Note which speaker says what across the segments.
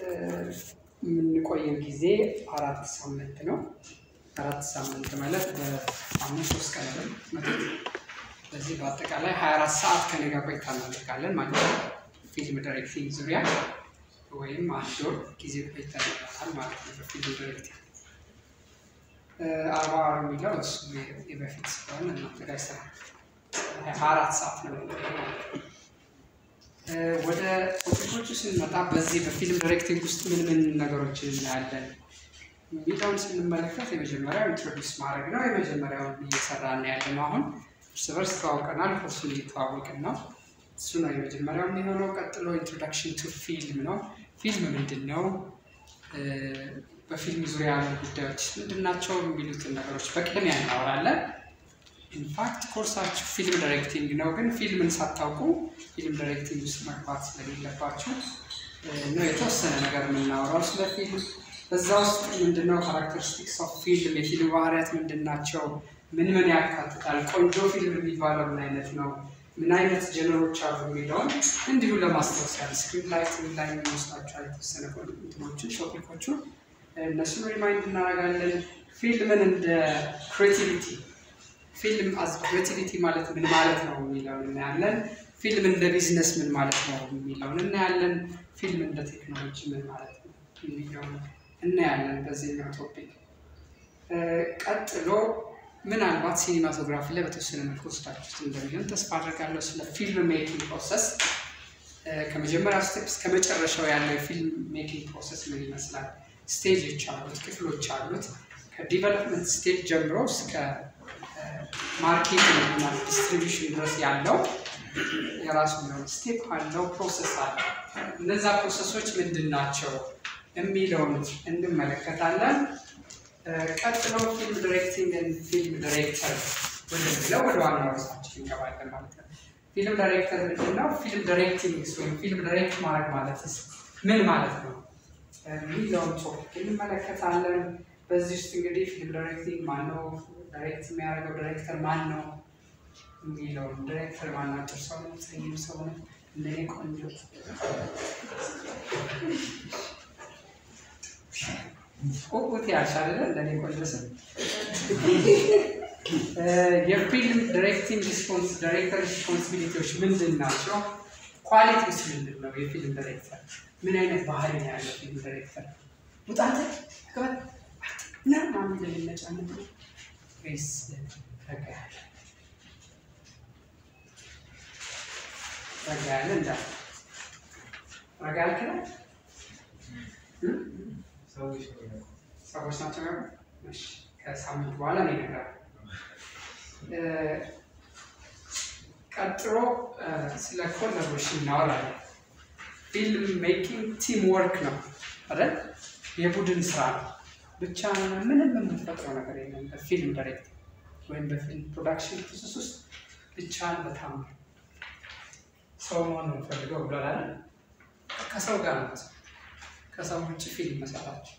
Speaker 1: የምንቆየው ጊዜ አራት ሳምንት ነው። አራት ሳምንት ማለት በሳምንት ሶስት ቀን ነው መቶ ስለዚህ በአጠቃላይ 24 ሰዓት ከኔ ጋር ቆይታ እናደርጋለን ማለት ነው። ፊልም ዳይሬክቲንግ ዙሪያ ወይም አንድ ወር ጊዜ ቆይታ ይኖራል ማለት ነው። በፊልም ዳይሬክቲንግ አርባ ወር የሚለው እሱ የበፊት ስለሆነ እናንተ ጋር ስራ ሀያ አራት ሰዓት ነው ማለት ነው። ወደ ቶፒኮቹ ስንመጣ በዚህ በፊልም ዳይሬክቲንግ ውስጥ ምን ምን ነገሮችን እናያለን የሚለውን ስንመለከት የመጀመሪያው ኢንትሮዲውስ ማድረግ ነው። የመጀመሪያውን እየሰራን ያለ ነው። አሁን እርስ በርስ ተዋውቀናል። ኮርሱን እየተዋወቅን ነው። እሱ ነው የመጀመሪያው የሚሆነው። ቀጥሎ ኢንትሮዳክሽን ቱ ፊልም ነው። ፊልም ምንድን ነው? በፊልም ዙሪያ ያሉ ጉዳዮች ምንድን ናቸው? የሚሉትን ነገሮች በቅድሚያ እናወራለን። ኢንፋክት ኮርሳችሁ ፊልም ዳይሬክቲንግ ነው፣ ግን ፊልምን ሳታውቁ ፊልም ዳይሬክቲንግ ውስጥ መግባት ስለሌለባችሁ ነው የተወሰነ ነገር የምናወራው ስለ ፊልም። በዛ ውስጥ ምንድነው ካራክተሪስቲክስ ኦፍ ፊልም፣ የፊልም ባህሪያት ምንድን ናቸው፣ ምን ምን ያካትታል፣ ቆንጆ ፊልም የሚባለው ምን አይነት ነው፣ ምን አይነት ጀነሮች አሉ የሚለውን እንዲሁ ለማስታወስ ያህል ስክሪን ላይቲንግ ላይ የሚወስዳቸው የተወሰነ እንትኖችን ቶፒኮቹን እነሱን ሪማይንድ እናደርጋለን። ፊልምን እንደ ክሬቲቪቲ ፊልም አዝ ክሬቲቪቲ ማለት ምን ማለት ነው የሚለውን እናያለን። ፊልም እንደ ቢዝነስ ምን ማለት ነው የሚለውን እናያለን። ፊልም እንደ ቴክኖሎጂ ምን ማለት ነው የሚለውን እናያለን በዚህኛው ቶፒክ። ቀጥሎ ምናልባት ሲኒማቶግራፊ ላይ በተወሰነ መልኩ ወስዳችሁት እንደሚሆን ተስፋ አድርጋለሁ። ስለ ፊልም ሜኪንግ ፕሮሰስ ከመጀመሪያው ስቴፕ እስከ መጨረሻው ያለው የፊልም ሜኪንግ ፕሮሰስ ምን ይመስላል፣ ስቴጆች አሉት፣ ክፍሎች አሉት። ከዲቨሎፕመንት ስቴጅ ጀምሮ እስከ ማርኬቲንግ እና ዲስትሪቢሽን ድረስ ያለው የራሱ የሆነ ስቴፕ አለው፣ ፕሮሰስ አለ። እነዛ ፕሮሰሶች ምንድን ናቸው የሚለውን እንመለከታለን። ቀጥሎ ፊልም ዳይሬክቲንግ ፊልም ዳይሬክተር ወደሚለው ወደ ዋና ርዕሳችን እንገባለን ማለት ነው። ፊልም ዳይሬክተር ምንድን ነው? ፊልም ዳይሬክቲንግ ወይም ፊልም ዳይሬክት ማድረግ ማለትስ ምን ማለት ነው የሚለውን ቶፒክ እንመለከታለን። በዚህ ውስጥ እንግዲህ ፊልም ዳይሬክቲንግ ማን ነው፣ ዳይሬክት የሚያደርገው ዳይሬክተር ማን ነው የሚለውን ዳይሬክተር ማናቸው ሰው ነው፣ ጸይም ሰው ነው፣ እንደኔ ቆንጆ ቁቁት ያልሻለ እንደኔ ቆንጆ ሰው የፊልም ዳይሬክቲንግ ሪስፖንስ ዳይሬክተር ሪስፖንሲቢሊቲዎች ምንድን ናቸው? ኳሊቲስ ምንድን ነው? የፊልም ዳይሬክተር ምን አይነት ባህሪ ነው ያለው ፊልም ዳይሬክተር? ውጣት ክበት እና ማሚ ለሚነጫነት ነው ወይስ ረጋ ያለ ረጋ ያለ እንዳ ረጋ ያልክ ነው ሰዎች ናቸው ያሉ ከሳምንት በኋላ ነው ይነግራል። ቀጥሎ ስለ ኮላቦሬሽን እናወራለን። ፊልም ሜኪንግ ቲም ወርክ ነው አይደል? የቡድን ስራ ነው። ብቻ ምንም የምንፈጥረው ነገር የለም። በፊልም ዳይሬክቲንግ ወይም በፊልም ፕሮዳክሽን ፕሮሰስ ውስጥ ብቻን በጣም ሰው መሆን ነው የምፈልገው ብሏል አይደል? ከሰው ጋር ነው ከሰው ውጭ ፊልም መሰራቸው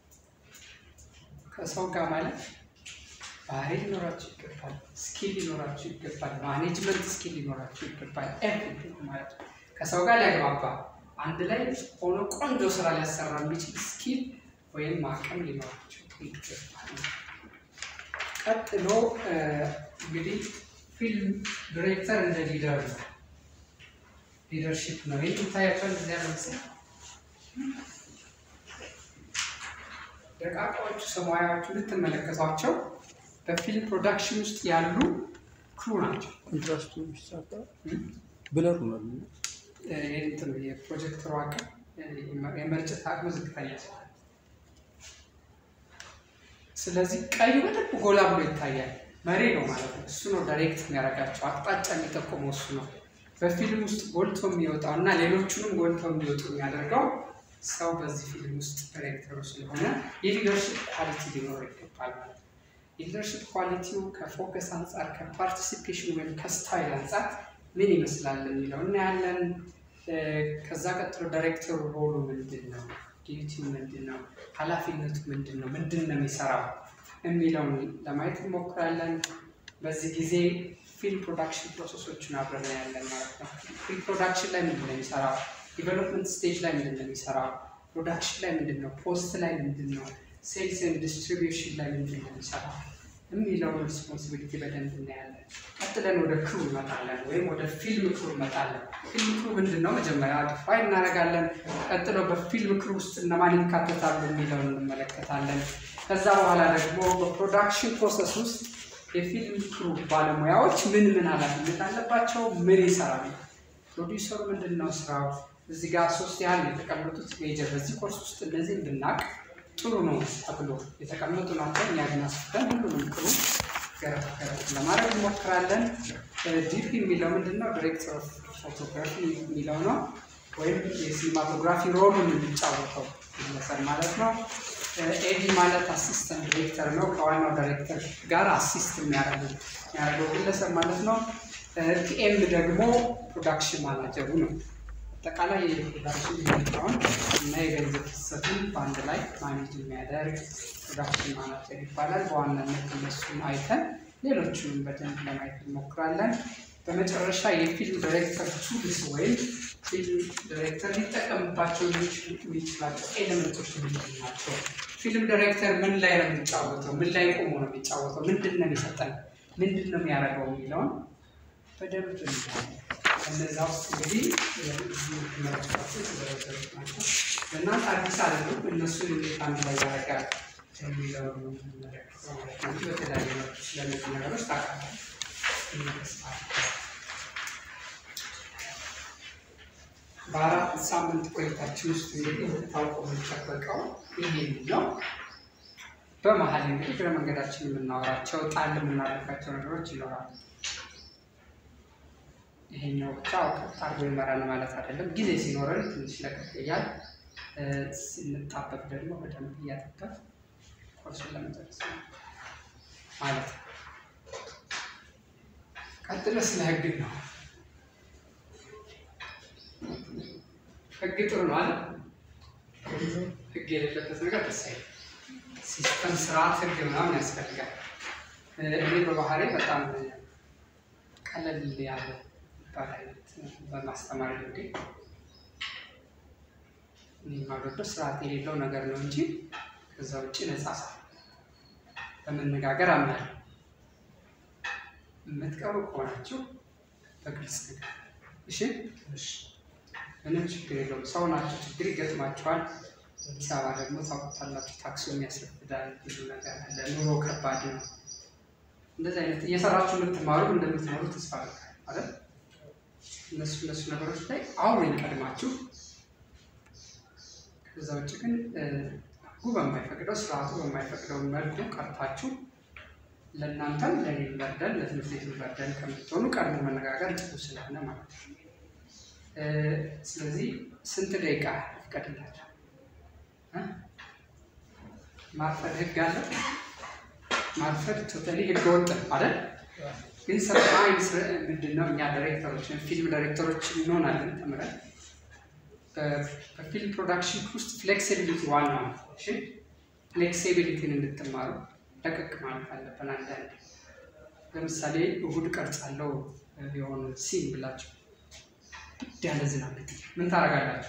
Speaker 1: ከሰው ጋር ማለት ባህሪ ሊኖራቸው ይገባል፣ ስኪል ሊኖራቸው ይገባል፣ ማኔጅመንት ስኪል ሊኖራቸው ይገባል። ኤቭሪቲንግ ማለት ነው። ከሰው ጋር ሊያግባባ አንድ ላይ ሆኖ ቆንጆ ስራ ሊያሰራ የሚችል ስኪል ወይም አቅም ሊኖራቸው ይገባል። ቀጥሎ እንግዲህ ፊልም ዲሬክተር እንደ ሊደር ነው፣ ሊደርሺፕ ነው። ይህ ይታያቸዋል እዚያ ለምሳሌ ደቃቃዎቹ ሰማያዎቹ ልትመለከቷቸው በፊልም ፕሮዳክሽን ውስጥ ያሉ ክሩ ናቸው።
Speaker 2: ኮንትራስቱ ሲሳካ ብለር ነው።
Speaker 1: እንትኑ የፕሮጀክተሩ አቅም የመርጨት አቅሙ ዝቅተኛ ስለሆነ፣ ስለዚህ ቀዩ በደንብ ጎላ ብሎ ይታያል። መሪ ነው ማለት ነው። እሱ ነው ዳይሬክት የሚያደርጋቸው፣ አቅጣጫ የሚጠቁመው እሱ ነው። በፊልም ውስጥ ጎልቶ የሚወጣው እና ሌሎቹንም ጎልተው እንዲወጡ የሚያደርገው ሰው በዚህ ፊልም ውስጥ ዳይሬክተሩ ስለሆነ የሊደርሽፕ ኳሊቲ ሊኖረው ይገባል ማለት ነው። የሊደርሽፕ ኳሊቲው ከፎከስ አንጻር፣ ከፓርቲሲፔሽን ወይም ከስታይል አንጻር ምን ይመስላል የሚለው እናያለን። ከዛ ቀጥሎ ዳይሬክተሩ ሮሉ ምንድን ነው? ዲዩቲው ምንድን ነው? ኃላፊነቱ ምንድን ነው? ምንድን ነው የሚሰራው የሚለውን ለማየት እንሞክራለን። በዚህ ጊዜ ፊልም ፕሮዳክሽን ፕሮሰሶችን አብረን እናያለን ማለት ነው። ፊልም ፕሮዳክሽን ላይ ምንድን ነው የሚሰራው? ዲቨሎፕመንት ስቴጅ ላይ ምንድን ነው የሚሰራው? ፕሮዳክሽን ላይ ምንድን ነው፣ ፖስት ላይ ምንድን ነው፣ ሴልስ ኤንድ ዲስትሪቢዩሽን ላይ ምንድን ነው የሚሰራው የሚለውን ሪስፖንሲቢሊቲ በደንብ እናያለን። ቀጥለን ወደ ክሩ እንመጣለን፣ ወይም ወደ ፊልም ክሩ እንመጣለን። ፊልም ክሩ ምንድን ነው መጀመሪያ ዲፋይን እናደርጋለን። ቀጥሎ በፊልም ክሩ ውስጥ እነማን ይካተታሉ የሚለውን እንመለከታለን። ከዛ በኋላ ደግሞ በፕሮዳክሽን ፕሮሰስ ውስጥ የፊልም ክሩ ባለሙያዎች ምን ምን ኃላፊነት አለባቸው፣ ምን ይሰራሉ፣ ፕሮዲውሰሩ ምንድን ነው ስራው። እዚህ ጋር ሶስት ያህል የተቀመጡት ሜጀር በዚህ ኮርስ ውስጥ እነዚህ እንድናቅ ጥሩ ነው ተብሎ የተቀመጡ ናቸው። እኛ ግን አስፍተን ሁሉንም ክሩ ገረፍ ገረፍ ለማድረግ እንሞክራለን። ዲፒ የሚለው ምንድን ነው? ዲሬክተር ኦፍ ፎቶግራፊ የሚለው ነው፣ ወይም የሲኒማቶግራፊ ሮሉን የሚጫወተው ግለሰብ ማለት ነው። ኤዲ ማለት አሲስተንት ዲሬክተር ነው። ከዋናው ዳይሬክተር ጋር አሲስት የሚያደርገው ግለሰብ ማለት ነው። ፒኤም ደግሞ ፕሮዳክሽን ማናጀሩ ነው። አጠቃላይ የፕሮዳክሽን ሁኔታውን እና የገንዘብ ፍሰቱን በአንድ ላይ ማኔጅ የሚያደርግ ፕሮዳክሽን ማናጀር ይባላል። በዋናነት እነሱን አይተን ሌሎቹንም በደንብ ለማየት እንሞክራለን። በመጨረሻ የፊልም ዳይሬክተር ቱልስ ወይም ፊልም ዳይሬክተር ሊጠቀምባቸው የሚችላቸው ኤሌመንቶች ምንድን ናቸው? ፊልም ዳይሬክተር ምን ላይ ነው የሚጫወተው? ምን ላይ ቆሞ ነው የሚጫወተው? ምንድን ነው የሚሰጠን? ምንድን ነው የሚያደርገው የሚለውን በደንብ እናያለን። እነዛ ውስጥ እንግዲህ መረጫቸው የተዘረዘሩት ናቸው። ለእናንተ አዲስ አይደሉም። እነሱን እንዴት አንድ ላይ ያደርጋል የሚለውን ነው የምንመለከተው ማለት ነው እንጂ በተለያየ መልኩ ስለነዚህ ነገሮች ታውቃላችሁ። በአራት ሳምንት ቆይታችን ውስጥ እንግዲህ ታውቆ የሚጠበቀው ይሄ ነው። በመሀል እንግዲህ እግረ መንገዳችን የምናወራቸው ጣል የምናደርጋቸው ነገሮች ይኖራሉ። ይሄኛው ብቻ ቀጥ አድርጎ ይመራል ማለት አይደለም። ጊዜ ሲኖረን ትንሽ ለቀቅ እያል ስንጣበቅ ደግሞ በደንብ እያጠበቅ ኮርሱን ለመጨረስ ነው ማለት ነው። ቀጥሎ ስለ ህግ ነው። ህግ ጥሩ ነው አለ። ህግ የሌለበት ነገር ደስ አይልም። ሲስተም፣ ስርዓት፣ ህግ ምናምን ያስፈልጋል። እኔ በባህሪ በጣም ቀለል ያለ የሚባል አይነት በማስተማር ልምዴ እኔ የማልወደው ስርዓት የሌለው ነገር ነው እንጂ ከዛ ውጭ ነጻ ሰው በመነጋገር አምናለሁ። የምትቀሩ ከሆናችሁ በግልጽ ነገር እሺ፣ ምንም ችግር የለውም። ሰው ናቸው፣ ችግር ይገጥማቸዋል። አዲስ አበባ ደግሞ ታውቁታላችሁ፣ ታክሶ የሚያስረፍዳል፣ ብዙ ነገር አለ። ኑሮ ከባድ ነው። እንደዚህ አይነት እየሰራችሁ የምትማሩ እንደምትኖሩ ተስፋ አደርጋለሁ አይደል? እነሱ እነሱ ነገሮች ላይ አውሩኝ ቀድማችሁ። ከዛ ውጭ ግን ህጉ በማይፈቅደው ስርዓቱ በማይፈቅደው መልኩ ቀርታችሁ ለእናንተም ለኔ በርደን ለትምህርት ቤት በርደን ከምትሆኑ ቀድሞ መነጋገር ጥሩ ስለሆነ ማለት ነው። ስለዚህ ስንት ደቂቃ ይፈቀድላቸው? ማርፈድ ህግ አለ። ማርፈድ ቶታሊ ህገ ወጥ አይደል? ግን ሰርታይም ምንድን ነው እኛ ዳይሬክተሮች ፊልም ዳይሬክተሮች እንሆናለን ተምረን በፊልም ፕሮዳክሽን ውስጥ ፍሌክሲቢሊቲ ዋና ነው። እሺ ፍሌክሲቢሊቲን እንድትማሩ ለቀቅ ማለት አለብን። አንዳንድ ለምሳሌ እሁድ ቀርጻለሁ የሆነ ሲን ብላችሁ ግድ ያለ ዝናብ ብትል ምን ታደርጋላችሁ?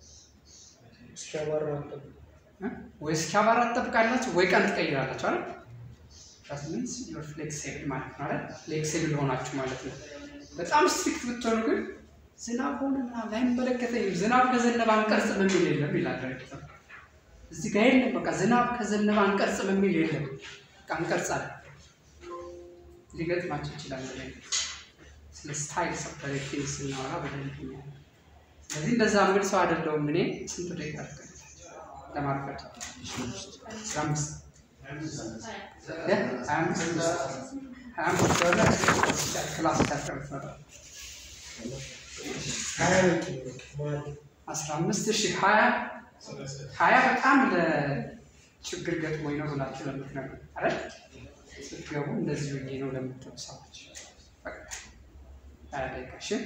Speaker 1: ወይ እስኪያባራ ትጠብቃላችሁ ወይ ቀን ትቀይራላችሁ አይደል? ሚንስ ዩር ፍሌክሲብል ማለት ነው አይደል? ፍሌክሲብል ሆናችሁ ማለት ነው። በጣም ስትሪክት ብትሆኑ ግን ዝናብ ሆነ ምናምን አይመለከተኝም፣ ዝናብ ከዘነበ አንቀርጽም የሚል የለም ይላል ዳይሬክተር። እዚህ ጋር የለም በቃ ዝናብ ከዘነበ አንቀርጽም የሚል የለም። በቃ እንቀርጻለን። ሊገጥማቸው ይችላል። ላይ ስለ ስታይል ኦፍ ዳይሬክቲንግ ስናወራ በደንብ ይኛል። ስለዚህ እንደዛ የምል ሰው አይደለሁም እኔ። ስንት ደቂቃ ለማርፈድ አስራ አምስት ክላስ አስራ አምስት ሺህ ሀያ ሀያ በጣም ለችግር ገጥሞኝ ነው ብላችሁ ለምትነግሩ አይደል? ስትገቡ እንደዚህ ሆኜ ነው ለምትሉ ሰዎች ሀያ ደቂቃ እሺ።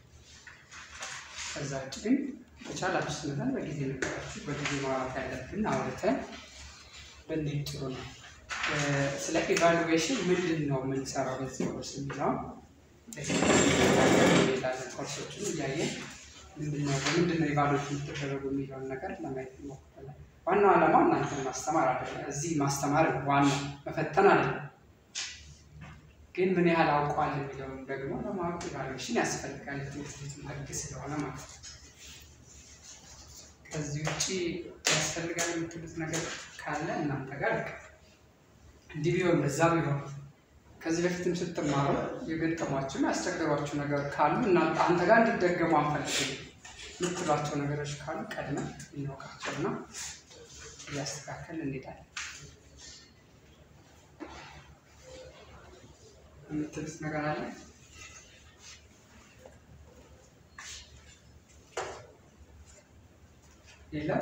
Speaker 1: ከዛ ውጭ ግን በቻላችሁ ስመጠን በጊዜ ነገራችሁ በጊዜ ማውራት ያለብን አውርተን ብንሄድ ጥሩ ነው። ስለ ኢቫሉዌሽን ምንድን ነው የምንሰራው በዚህ ኮርስ የሚለውን ሄዳለን። ኮርሶችን እያየን ምንድነው በምንድነው ኢቫሉዌት የምትደረጉ የሚለውን ነገር ለማየት እንሞክራለን። ዋናው ዓላማው እናንተን ማስተማር አይደለም። እዚህ ማስተማር ነው ዋናው፣ መፈተን አይደለም። ግን ምን ያህል አውቀዋል የሚለውን ደግሞ ለማወቅ ኢቫሉዌሽን ያስፈልጋል። የትምህርት ቤቱን ህግ ስለሆነ ማለት ነው። ከዚህ ውጭ ያስፈልጋል የምትሉት ነገር ካለ እናንተ ጋር ልቅ እንዲህ ቢሆን በዛ ቢሆን ከዚህ በፊትም ስትማሩ የገጠሟችሁ ያስቸገሯችሁ ነገር ካሉ እናንተ አንተ ጋር እንዲደገሙ አንፈልግም የምትሏቸው ነገሮች ካሉ ቀድመን እናውቃቸውና እያስተካከል እንሄዳለን። የምትሉት ነገር አለ? የለም?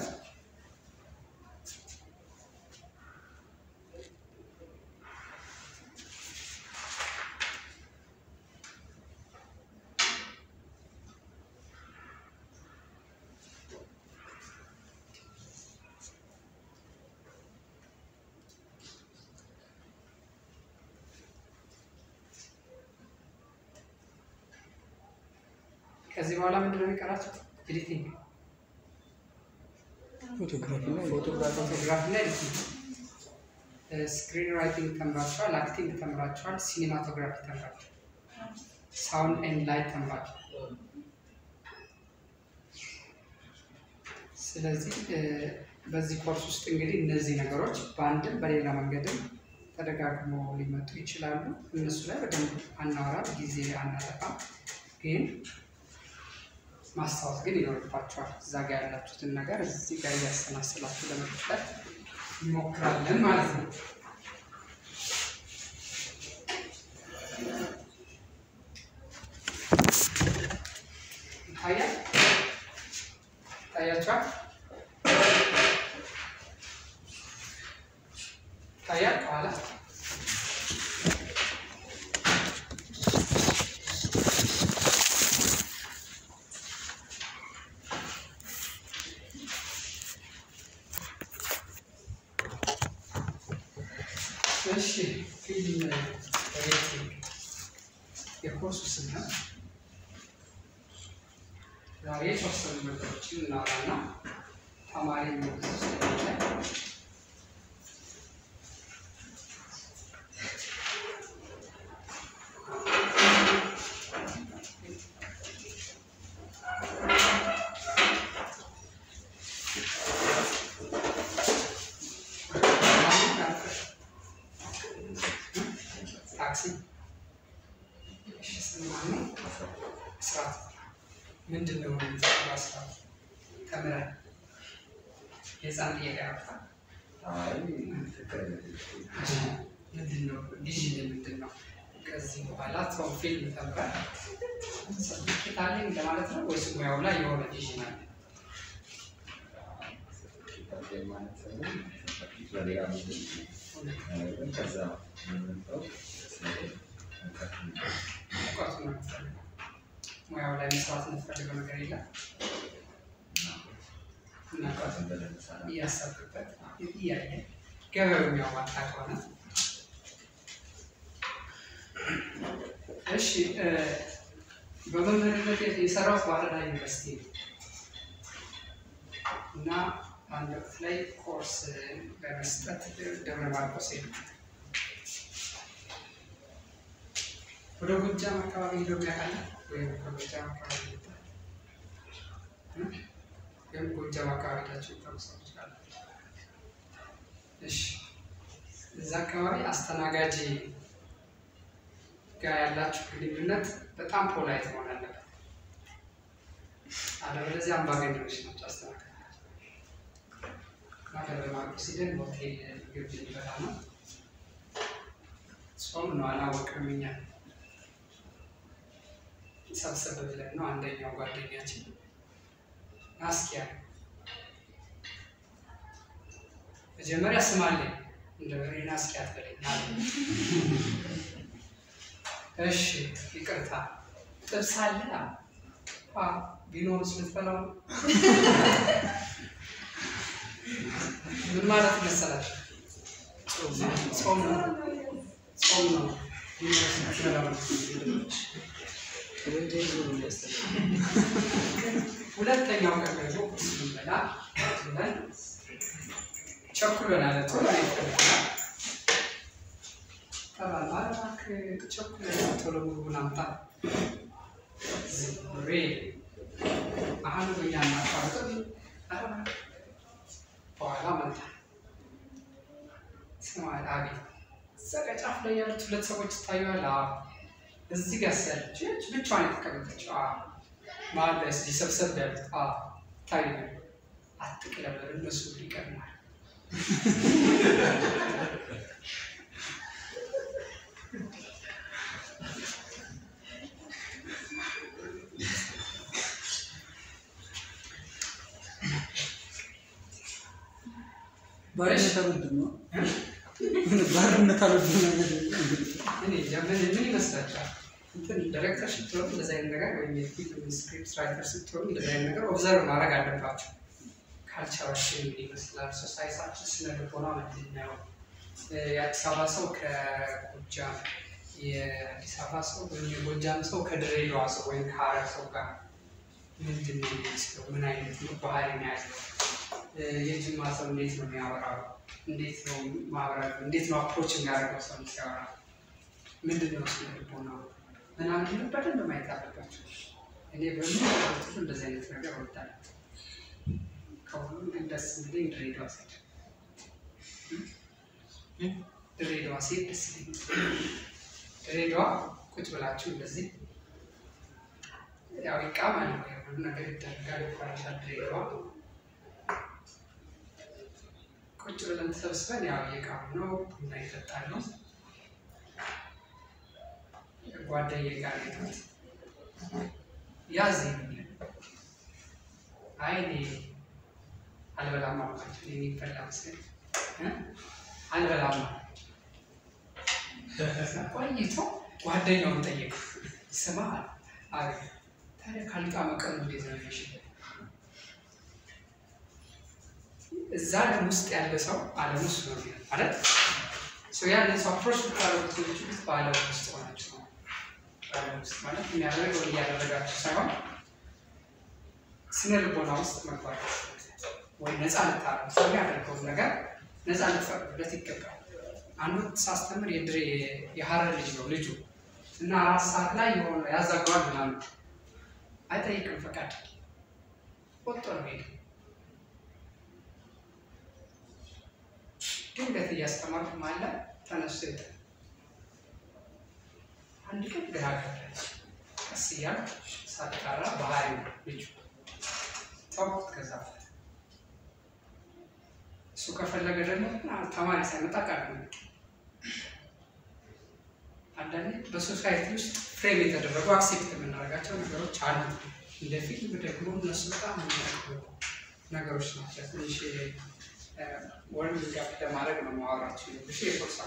Speaker 1: ከዚህ በኋላ ምንድን ነው የሚቀራቸው? ኤዲቲንግ፣
Speaker 2: ፎቶግራፊ እና
Speaker 1: ፎቶግራፊ እና ኤዲቲንግ። ስክሪን ራይቲንግ ተምራችኋል፣ አክቲንግ ተምራችኋል፣ ሲኒማቶግራፊ ተምራችኋል፣ ሳውንድ ኤንድ ላይት ተምራችኋል። ስለዚህ በዚህ ኮርስ ውስጥ እንግዲህ እነዚህ ነገሮች በአንድም በሌላ መንገድም ተደጋግሞ ሊመጡ ይችላሉ። እነሱ ላይ በደንብ አናወራም፣ ጊዜ አናጠፋም ግን ማስታወስ ግን ይኖርባቸዋል። እዛ ጋር ያላችሁትን ነገር እዚህ ጋር እያሰናስላችሁ ለመቀጠል እንሞክራለን ማለት ነው። ይታያል ይታያችኋል ይታያል ከኋላ እሺ ፊልም ሬቲንግ የኮርሱ ስም ነው። ዛሬ የተወሰኑ ነገሮችን እናወራና ተማሪ የሚወስድ ስለሆነ ታክሲ እሺ፣ ስማኝ ስርዓት ምንድን ነው? ስርዓት ተምረን የህፃን ጥያቄ ያወጣል። ምንድን ነው ቪዥን ምንድን ነው? ከዚህ በኋላ ሰው ፊልም ተምረን ሰርቲፊኬት አለኝ ለማለት ነው ወይስ ሙያው ላይ የሆነ ቪዥን አለ? እውቀቱ ነው የምትፈልገው። ሙያው ላይ መስራት የምትፈልገው ነገር የለም እና እውቀቱ እያሰብክበት እያየ ገበሬው የሚያዋጣ ከሆነ እሺ። በመምህርነት የሰራሁት ባህር ዳር ዩኒቨርሲቲ ነው እና አንድ ወቅት ላይ ኮርስ በመስጠት ደብረ ማርቆስ ሄዱ። ወደ ጎጃም አካባቢ ሄዶ ያውቃል ወይም ከጎጃም አካባቢ ሄዶ ወይም ጎጃም አካባቢ ሄዳችሁ ታውቁ ትችላላችሁ። እሺ እዛ አካባቢ አስተናጋጅ ጋር ያላችሁ ግንኙነት በጣም ፖላይት መሆን አለበት። አለበለዚያ አምባገነኖች ናቸው አስተናጋጅ። ደብረ ማርቆስ ሄደን ሆቴል ምግብ ልንበላ ነው። ጾም ነው አላወቅንም እኛ ሰብሰብ ብለን ነው። አንደኛው ጓደኛችን ናስኪያ መጀመሪያ ስም አለኝ እንደ በሬ ናስኪያ ትበለኝ አለ። እሺ ይቅርታ ጥብስ አለ ቢኖርስ ልትበላው ምን ማለት መሰላችሁ? ጾም ነው ጾም ነው ቢኖርስ ልትበላው
Speaker 2: ጠመንጃ ይዞ ነው የሚያስተላልፍ።
Speaker 1: ሁለተኛው ቀን ደግሞ ቁርስ ልንበላ ብለን ቸኩለናል። ቶሎ አይፈልግናል ጠራን። ኧረ እባክህ ቸኩለናል፣ ቶሎ ምግቡን አምጣ። ዝምሬ አሁን እኛ እናቋርጥም። ኧረ እባክህ በኋላ መጣ። ስማ አቤት፣ እዛ ጋ ጫፍ ላይ ያሉት ሁለት ሰዎች ይታዩሃል። አዎ። እዚህ ጋር ያለች ይህች ብቻዋን የተቀመጠችው አዎ። መሀል ላይ እዚህ ሰብሰብ ያሉት አዎ፣ ይታዩኛል። አትቅለበል፣ እነሱ ይቀድማል።
Speaker 2: ባርነት አልወድም ነው ባርነት አልወድም ነው።
Speaker 1: እኔ እንጃ ምን ምን ይመስላችኋል? እንትን ዳይሬክተር ስትሆኑ እንደዚህ አይነት ነገር ወይም የፊልም ስክሪፕት ራይተር ስትሆኑ እንደዚህ አይነት ነገር ኦብዘርቭ ማድረግ አለባቸው። ካልቸራችን ምን ይመስላል? ሶሳይታችን ስነ ልቦና ምንድን ነው? የአዲስ አበባ ሰው ከጎጃም፣ የአዲስ አበባ ሰው ወይም የጎጃም ሰው ከድሬዳዋ ሰው ወይም ከሀረር ሰው ጋር ምንድን ነው የሚመስለው? ምን አይነት ነው ባህሪ ነው ያለው? የጅማ ሰው እንዴት ነው የሚያወራው? እንዴት ነው ማህበራዊ እንዴት ነው አፕሮች የሚያደርገው ሰው ሲያወራ ምንድን ነው ስነ ልቦናው ምናምን በደንብ ማየት አለባቸው። እኔ በምን ሁሉ እንደዚህ አይነት ነገር እወዳለሁ። ከሁሉም ግን ደስ የሚለኝ ድሬዳዋ ሴት ድሬዳዋ ሴት ደስ ይለኛል። ድሬዳዋ ቁጭ ብላችሁ እንደዚህ ያው ይቃማል ሁሉ ነገር ይደረጋል ይባላል። ድሬዳዋ ቁጭ ብለን ተሰብስበን ያው እየቃሙ ነው፣ ቡና ይጠጣል ነው ጓደኛዬ ጋር ሄድኩት። ያዝ ይሉኛል። አይ እኔ አልበላም አልኳቸው። እኔ የሚበላ መሰለኝ እ አልበላም አልኳቸው። ቆይቶ ጓደኛውን ጠየቁ። ስማ አለ ታዲያ ካልቃመ ቀኑ እንዴት ነው የሚሽበት? እዛ ዓለም ውስጥ ያለ ሰው ዓለም ውስጥ ነው የሚለው ማለት ሰው ያንን ሰው አፕሮች ልታደርጉት የሚችሉት በዓለም ውስጥ ሆናችሁ ነው። በዓለም ውስጥ ማለት የሚያደርገው እያደረጋችሁ ሳይሆን ስነ ልቦና ውስጥ መግባት ወይ ነፃ ልታረጉ ሰው የሚያደርገውን ነገር ነፃ ልትፈቅዱለት ይገባል። አንዱ ሳስተምር የድሬ የሀረር ልጅ ነው ልጁ እና አራት ሰዓት ላይ የሆነ ያዛገዋል ምናምን አይጠይቅም ፈቃድ ወጥቶ ነው ሄደ። ድንገት እያስተማርኩ ማለ ተነስቶ ሄደ። አንድ ቀን ግራ ገባኝ። ቀስ እያልኩ ሳጣራ ባህሪ ነው ልጁ ተውኩት። ከዛ በኋላ እሱ ከፈለገ ደግሞ ተማሪ ሳይመጣ ቃል ነው አንዳንዴ በሶሳይቲ ውስጥ ፍሬም የተደረጉ አክሴፕት የምናደርጋቸው ነገሮች አሉ። እንደ ፊልም ደግሞ እነሱ በጣም የሚያደርጉ ነገሮች ናቸው። ትንሽ ወርም ጋር ለማድረግ ነው ማወራቸው ሽ የፎርስ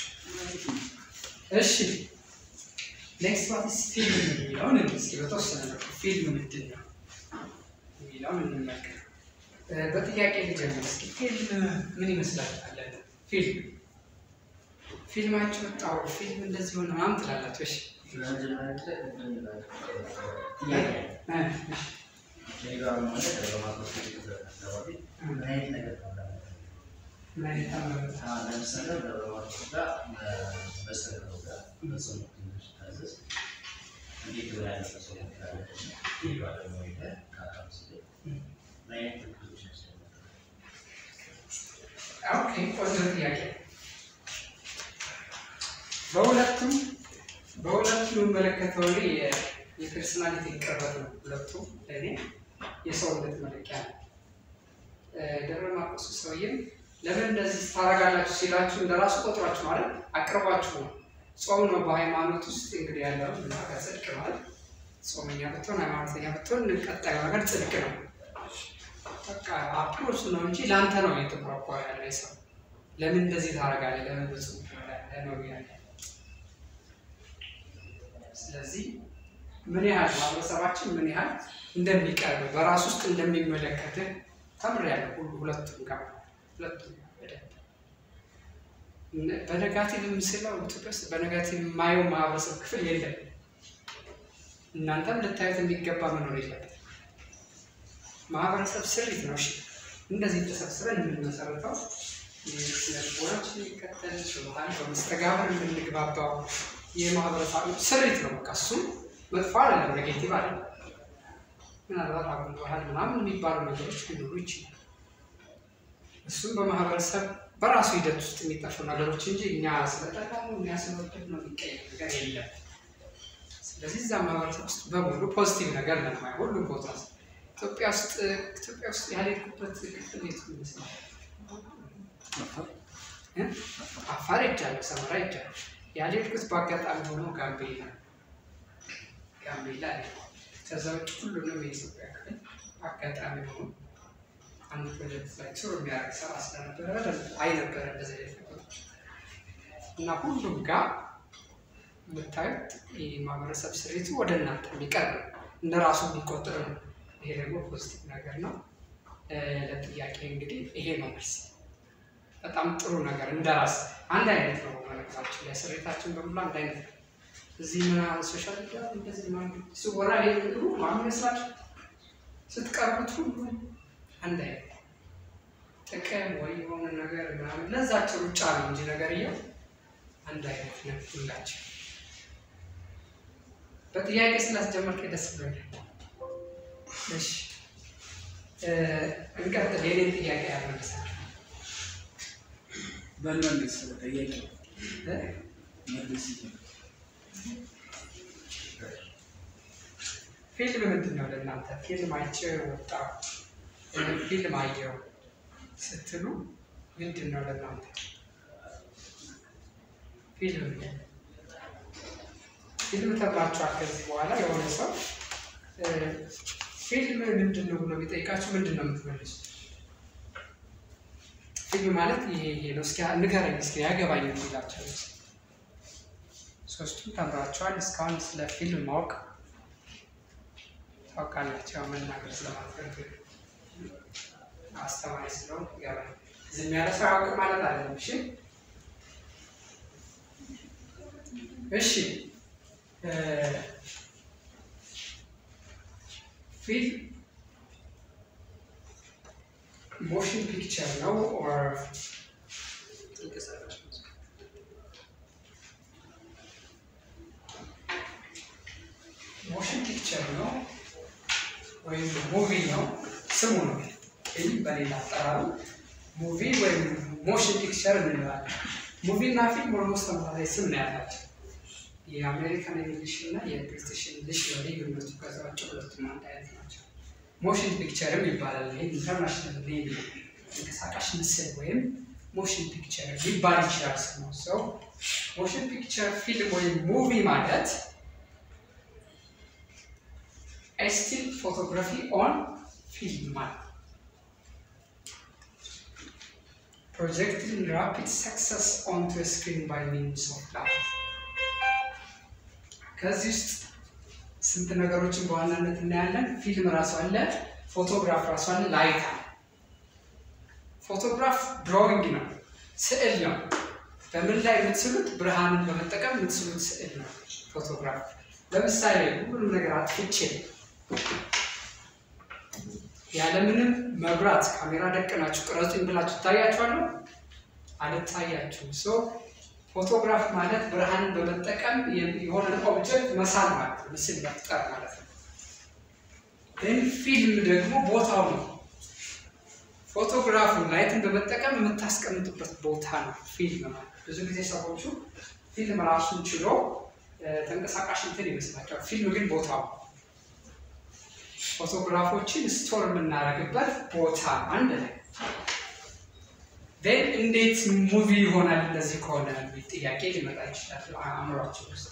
Speaker 1: እሺ ኔክስት ዋትስ ፊልም የሚለውን እስኪ በተወሰነ መልኩ ፊልም ምንድን ነው የሚለውን እንመልከት። በጥያቄ ልጀምር እስኪ ፊልም ምን ይመስላችኋል? ፊልም ፊልማችሁ ወጣው ፊልም እንደዚህ ሆነ ምናምን ትላላችሁ። እሺ ምን አይነት አመለካከት ኦኬ፣ ቆንጆ ጥያቄ። በሁለቱም በሁለቱም የምመለከተው እኔ የፐርሶናሊቲ ቅርበት ነው። ሁለቱ ለእኔ የሰውነት መለኪያ ነው። ደብረ ማርቆስ ሰውዬም ለምን እንደዚህ ታደርጋላችሁ ሲላችሁ እንደራሱ ቆጥሯችሁ ማለት አቅርቧችሁ ነው። ጾም ነው በሃይማኖት ውስጥ እንግዲህ ያለው እና ጽድቅ ማለት ጾመኛ ብትሆን ሃይማኖተኛ ብትሆን ቀጣዩ ነገር ጽድቅ ነው። በቃ አፕሮች ነው እንጂ ለአንተ ነው እየተቆረቆረ ያለ ሰው ለምን እንደዚህ ታደርጋለህ? ለምን ብዙ ነው ያለ። ስለዚህ ምን ያህል ማህበረሰባችን ምን ያህል እንደሚቀርብ በራሱ ውስጥ እንደሚመለከትህ ተምሬያለሁ። ሁሉ ሁለቱም ጋር ሁለቱም በደንብ በነጋቲቭ ምስለው ኢትዮጵያ ውስጥ በነጋቲቭ የማየው ማህበረሰብ ክፍል የለም። እናንተም ልታዩት የሚገባ መኖር የለበት። ማህበረሰብ ስሪት ነው። እሺ እንደዚህ ተሰብስበን የምንመሰረተው ስነ ልቦናችን የሚከተል በባህል በመስተጋብር የምንግባባው የማህበረሰብ ስሪት ነው። በቃ እሱም መጥፎ አይደለም፣ ኔጌቲቭ አይደለም። ምናልባት አጉል ባህል ምናምን የሚባሉ ነገሮች ሊኖሩ ይችላል። እሱም በማህበረሰብ በራሱ ሂደት ውስጥ የሚጠፉ ነገሮች እንጂ እኛ ስለጠቃሙ እኛ ስለወደድ ነው የሚቀየር ነገር የለም። ስለዚህ እዛ ማህበረሰብ ውስጥ በሙሉ ፖዚቲቭ ነገር ነው የማየው ሁሉም ቦታ ኢትዮጵያ ውስጥ ኢትዮጵያ ውስጥ ያልሄድኩበት ክፍል የቱ ይመስላል? እ? አፋር ሄጃለሁ፣ ሰመራ ሄጃለሁ። ያልሄድኩት በአጋጣሚ ሆኖ ጋምቤላ ጋምቤላ ላይ ከዛ ውጭ ሁሉንም የኢትዮጵያ ክፍል አጋጣሚ ሆኖ አንድ ፕሮጀክት ላይ ቱር የሚያደርግ ስራ ስለነበረ በደንብ አይ ነበረ እንደዚህ አይነት ነገሮች እና ሁሉም ጋር የምታዩት የማህበረሰብ ስሪቱ ወደ እናንተ የሚቀርብ ነው፣ እንደ ራሱ የሚቆጥር ነው። ይሄ ደግሞ ፖዚቲቭ ነገር ነው። እ፣ ለጥያቄ እንግዲህ ይሄ ነው መልስ። በጣም ጥሩ ነገር እንደ ራስ አንድ አይነት ነው መልእክታችን ላይ ስሬታችን በሙሉ አንድ አይነት ነው። እዚህ ምናምን ሶሻል ሚዲያ እንደዚህ ምናምን ሲወራ ይሄ ሁሉ ማን ይመስላችሁ? ስትቀርቡት ሁሉ አንድ አይነት ነው። ጥቅም ወይ የሆነ ነገር ምናምን ለዛቸው ሩጫ ነው እንጂ ነገር እየው አንድ አይነት ነው ሁላችን። በጥያቄ ስላስጀመርከኝ ደስ ብሎኛል። እሺ እ፣ እንቀጥል። የኔን ጥያቄ ያልመልሳል
Speaker 2: በመልስ ጠያቂ መልስ
Speaker 1: ፊልም ምንድን ነው ለእናንተ? ፊልም አይቼ ወጣሁ እ፣ ፊልም አየሁ ስትሉ ምንድን ነው ለእናንተ ፊልም? ምንድን ነው? ፊልም ተብላችኋል። ከዚህ በኋላ የሆነ ሰው እ፣ ፊልም ምንድን ነው ብሎ ቢጠይቃችሁ ምንድን ነው የምትመልሱት? ፊልም ማለት ይሄ ይሄ ነው፣ እስኪ ንገረኝ፣ እስኪ ያገባኝ የሚላቸው ሶስቱም ተምራችኋል። እስካሁን ስለ ፊልም ማወቅ ታውቃላችሁ። ያው መናገር ስለማትፈልግ አስተማሪ ስለሆንኩ ይገባኝ። ዝም ያለ ሰው ያውቅ ማለት አይደለም። እሺ እሺ እ፣ ፊልም ሞሽን ፒክቸር ነው ኦር ሞሽን ፒክቸር ነው ወይም ሙቪ ነው ስሙ ነው። ፊልም በሌላ አጠራሩ ሙቪ ወይም ሞሽን ፒክቸር እንለዋለን። ሙቪ እና ፊልም ኦልሞስት ተመሳሳይ ስም ነው ያላቸው። የአሜሪካን እንግሊሽ እና የብሪቲሽ እንግሊሽ ነው ልዩነቱ። ከዛ ውጭ ሁለቱም አንድ አይነት ናቸው። ሞሽን ፒክቸርም ይባላል። ይሄ ኢንተርናሽናል ኔም ነው። ተንቀሳቃሽ ምስል ወይም ሞሽን ፒክቸር ሊባል ይችላል ስሙ። ሰው ሞሽን ፒክቸር ፊልም ወይም ሙቪ ማለት ስቲል ፎቶግራፊ ኦን ፊልም ማለት ፕሮጀክቲንግ ራፒድ ሰክሰስ ኦንቱ ስክሪን ባይ ሚንስ ኦፍ ላይት ከዚህ ውስጥ ስንት ነገሮችን በዋናነት እናያለን። ፊልም ራሱ አለ፣ ፎቶግራፍ ራሱ አለ፣ ላይት አለ። ፎቶግራፍ ድሮዊንግ ነው፣ ስዕል ነው። በምን ላይ የምትስሉት? ብርሃንን በመጠቀም የምትስሉት ስዕል ነው ፎቶግራፍ። ለምሳሌ ሁሉንም ነገር አጥፍቼ ያለምንም መብራት ካሜራ ደቅናችሁ ቅረጹኝ ብላችሁ ትታያችኋለሁ? አልታያችሁም። ሶ ፎቶግራፍ ማለት ብርሃንን በመጠቀም የሆነ ኦብጀክት መሳል ማለት ነው፣ ምስል መፍጠር ማለት ነው። ግን ፊልም ደግሞ ቦታው ነው። ፎቶግራፉ ላይትን በመጠቀም የምታስቀምጡበት ቦታ ነው ፊልም ማለት። ብዙ ጊዜ ሰዎቹ ፊልም ራሱን ችሎ እ፣ ተንቀሳቃሽ እንትን ይመስላቸዋል። ፊልም ግን ቦታው ነው። ፎቶግራፎችን ስቶር የምናደርግበት ቦታ አንድ ላይ ን እንዴት ሙቪ ይሆናል እንደዚህ ከሆነ የሚል ጥያቄ ሊመጣ ይችላል አእምሯችን ውስጥ።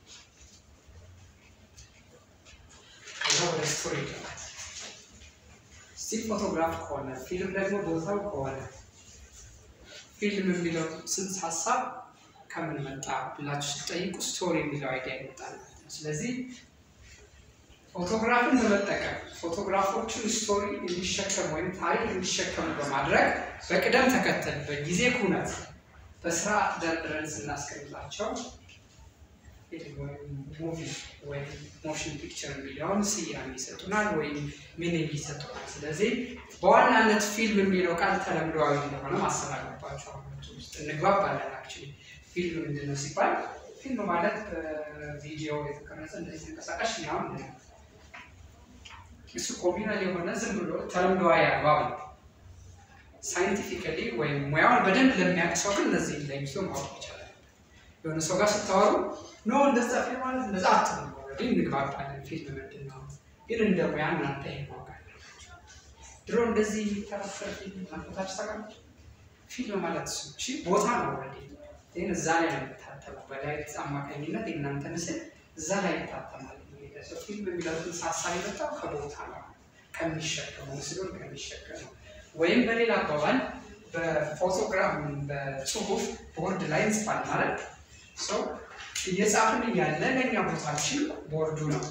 Speaker 1: ከዛ ወደ ስቶሪ ይገባል። ስቲል ፎቶግራፍ ከሆነ ፊልም ደግሞ ቦታው ከሆነ ፊልም የሚለው ስንት ሀሳብ ከምን መጣ ብላችሁ ስትጠይቁ ስቶሪ የሚለው አይዲያ ይመጣል። ስለዚህ ፎቶግራፍን በመጠቀም ፎቶግራፎቹን ስቶሪ እንዲሸከሙ ወይም ታሪክ እንዲሸከሙ በማድረግ በቅደም ተከተል በጊዜ ኩነት በስርዓት ደርድረን ስናስቀምጣቸው ሙቪ ወይም ሞሽን ፒክቸር የሚለውን ስያሜ ይሰጡናል ወይም ሚኒንግ ይሰጡናል። ስለዚህ በዋናነት ፊልም የሚለው ቃል ተለምዷዊ እንደሆነ ማሰብ አለባቸው። ውስጥ እንግባባለን። አክቹዋሊ ፊልም ምንድን ነው ሲባል ፊልም ማለት በቪዲዮ የተቀረጸ እንደዚህ ተንቀሳቃሽ ምናምን ነው። እሱ ኮሚናል የሆነ ዝም ብሎ ተለምዷዊ አግባብ ነው። ሳይንቲፊካሊ ወይም ሙያውን በደንብ ለሚያውቅ ሰው ግን እነዚህ ለይቶ ማወቅ ይቻላል። የሆነ ሰው ጋር ስታወሩ ኖ እንደዛ ፊልም ማለት እንደዛ አትሉ። ኦልሬዲ እንግባባለን። ፊልም ምንድን ነው ግን እንደ ሙያ እናንተ ይሄ ማወቅ አለባችሁ። ድሮ እንደዚህ የሚተረፈር ፊልም ማንፈታች ታውቃለች። ፊልም ማለት እሱ እሺ፣ ቦታ ነው። ኦልሬዲ ግን እዛ ላይ ነው የሚታተመው። በላይት አማካኝነት የእናንተ ምስል እዛ ላይ ይታተማል። ሰው ፊልም የሚለውን ሀሳብ የመጣው ከቦታ ነው፣ ከሚሸከመው ምስሉን ከሚሸከመው ወይም በሌላ አባባል በፎቶግራፍ በጽሁፍ ቦርድ ላይ እንጽፋል ማለት ሰው እየጻፍን እያለ ለእኛ ቦታችን ቦርዱ ነው።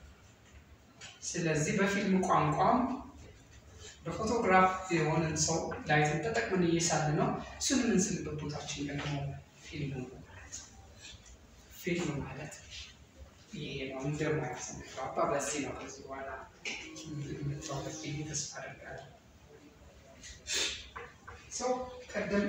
Speaker 1: ስለዚህ በፊልም ቋንቋም በፎቶግራፍ የሆነን ሰው ላይትን ተጠቅመን እየሳለ ነው። እሱን የምንስልበት ቦታችን ደግሞ ፊልም ነው ማለት ፊልም ማለት ይሄ ነው። እንደማያት ስንግባባ በዚህ ነው። ከዚህ በኋላ የምትራበት ብዬ ተስፋ አደርጋለሁ። ሰው ቀደም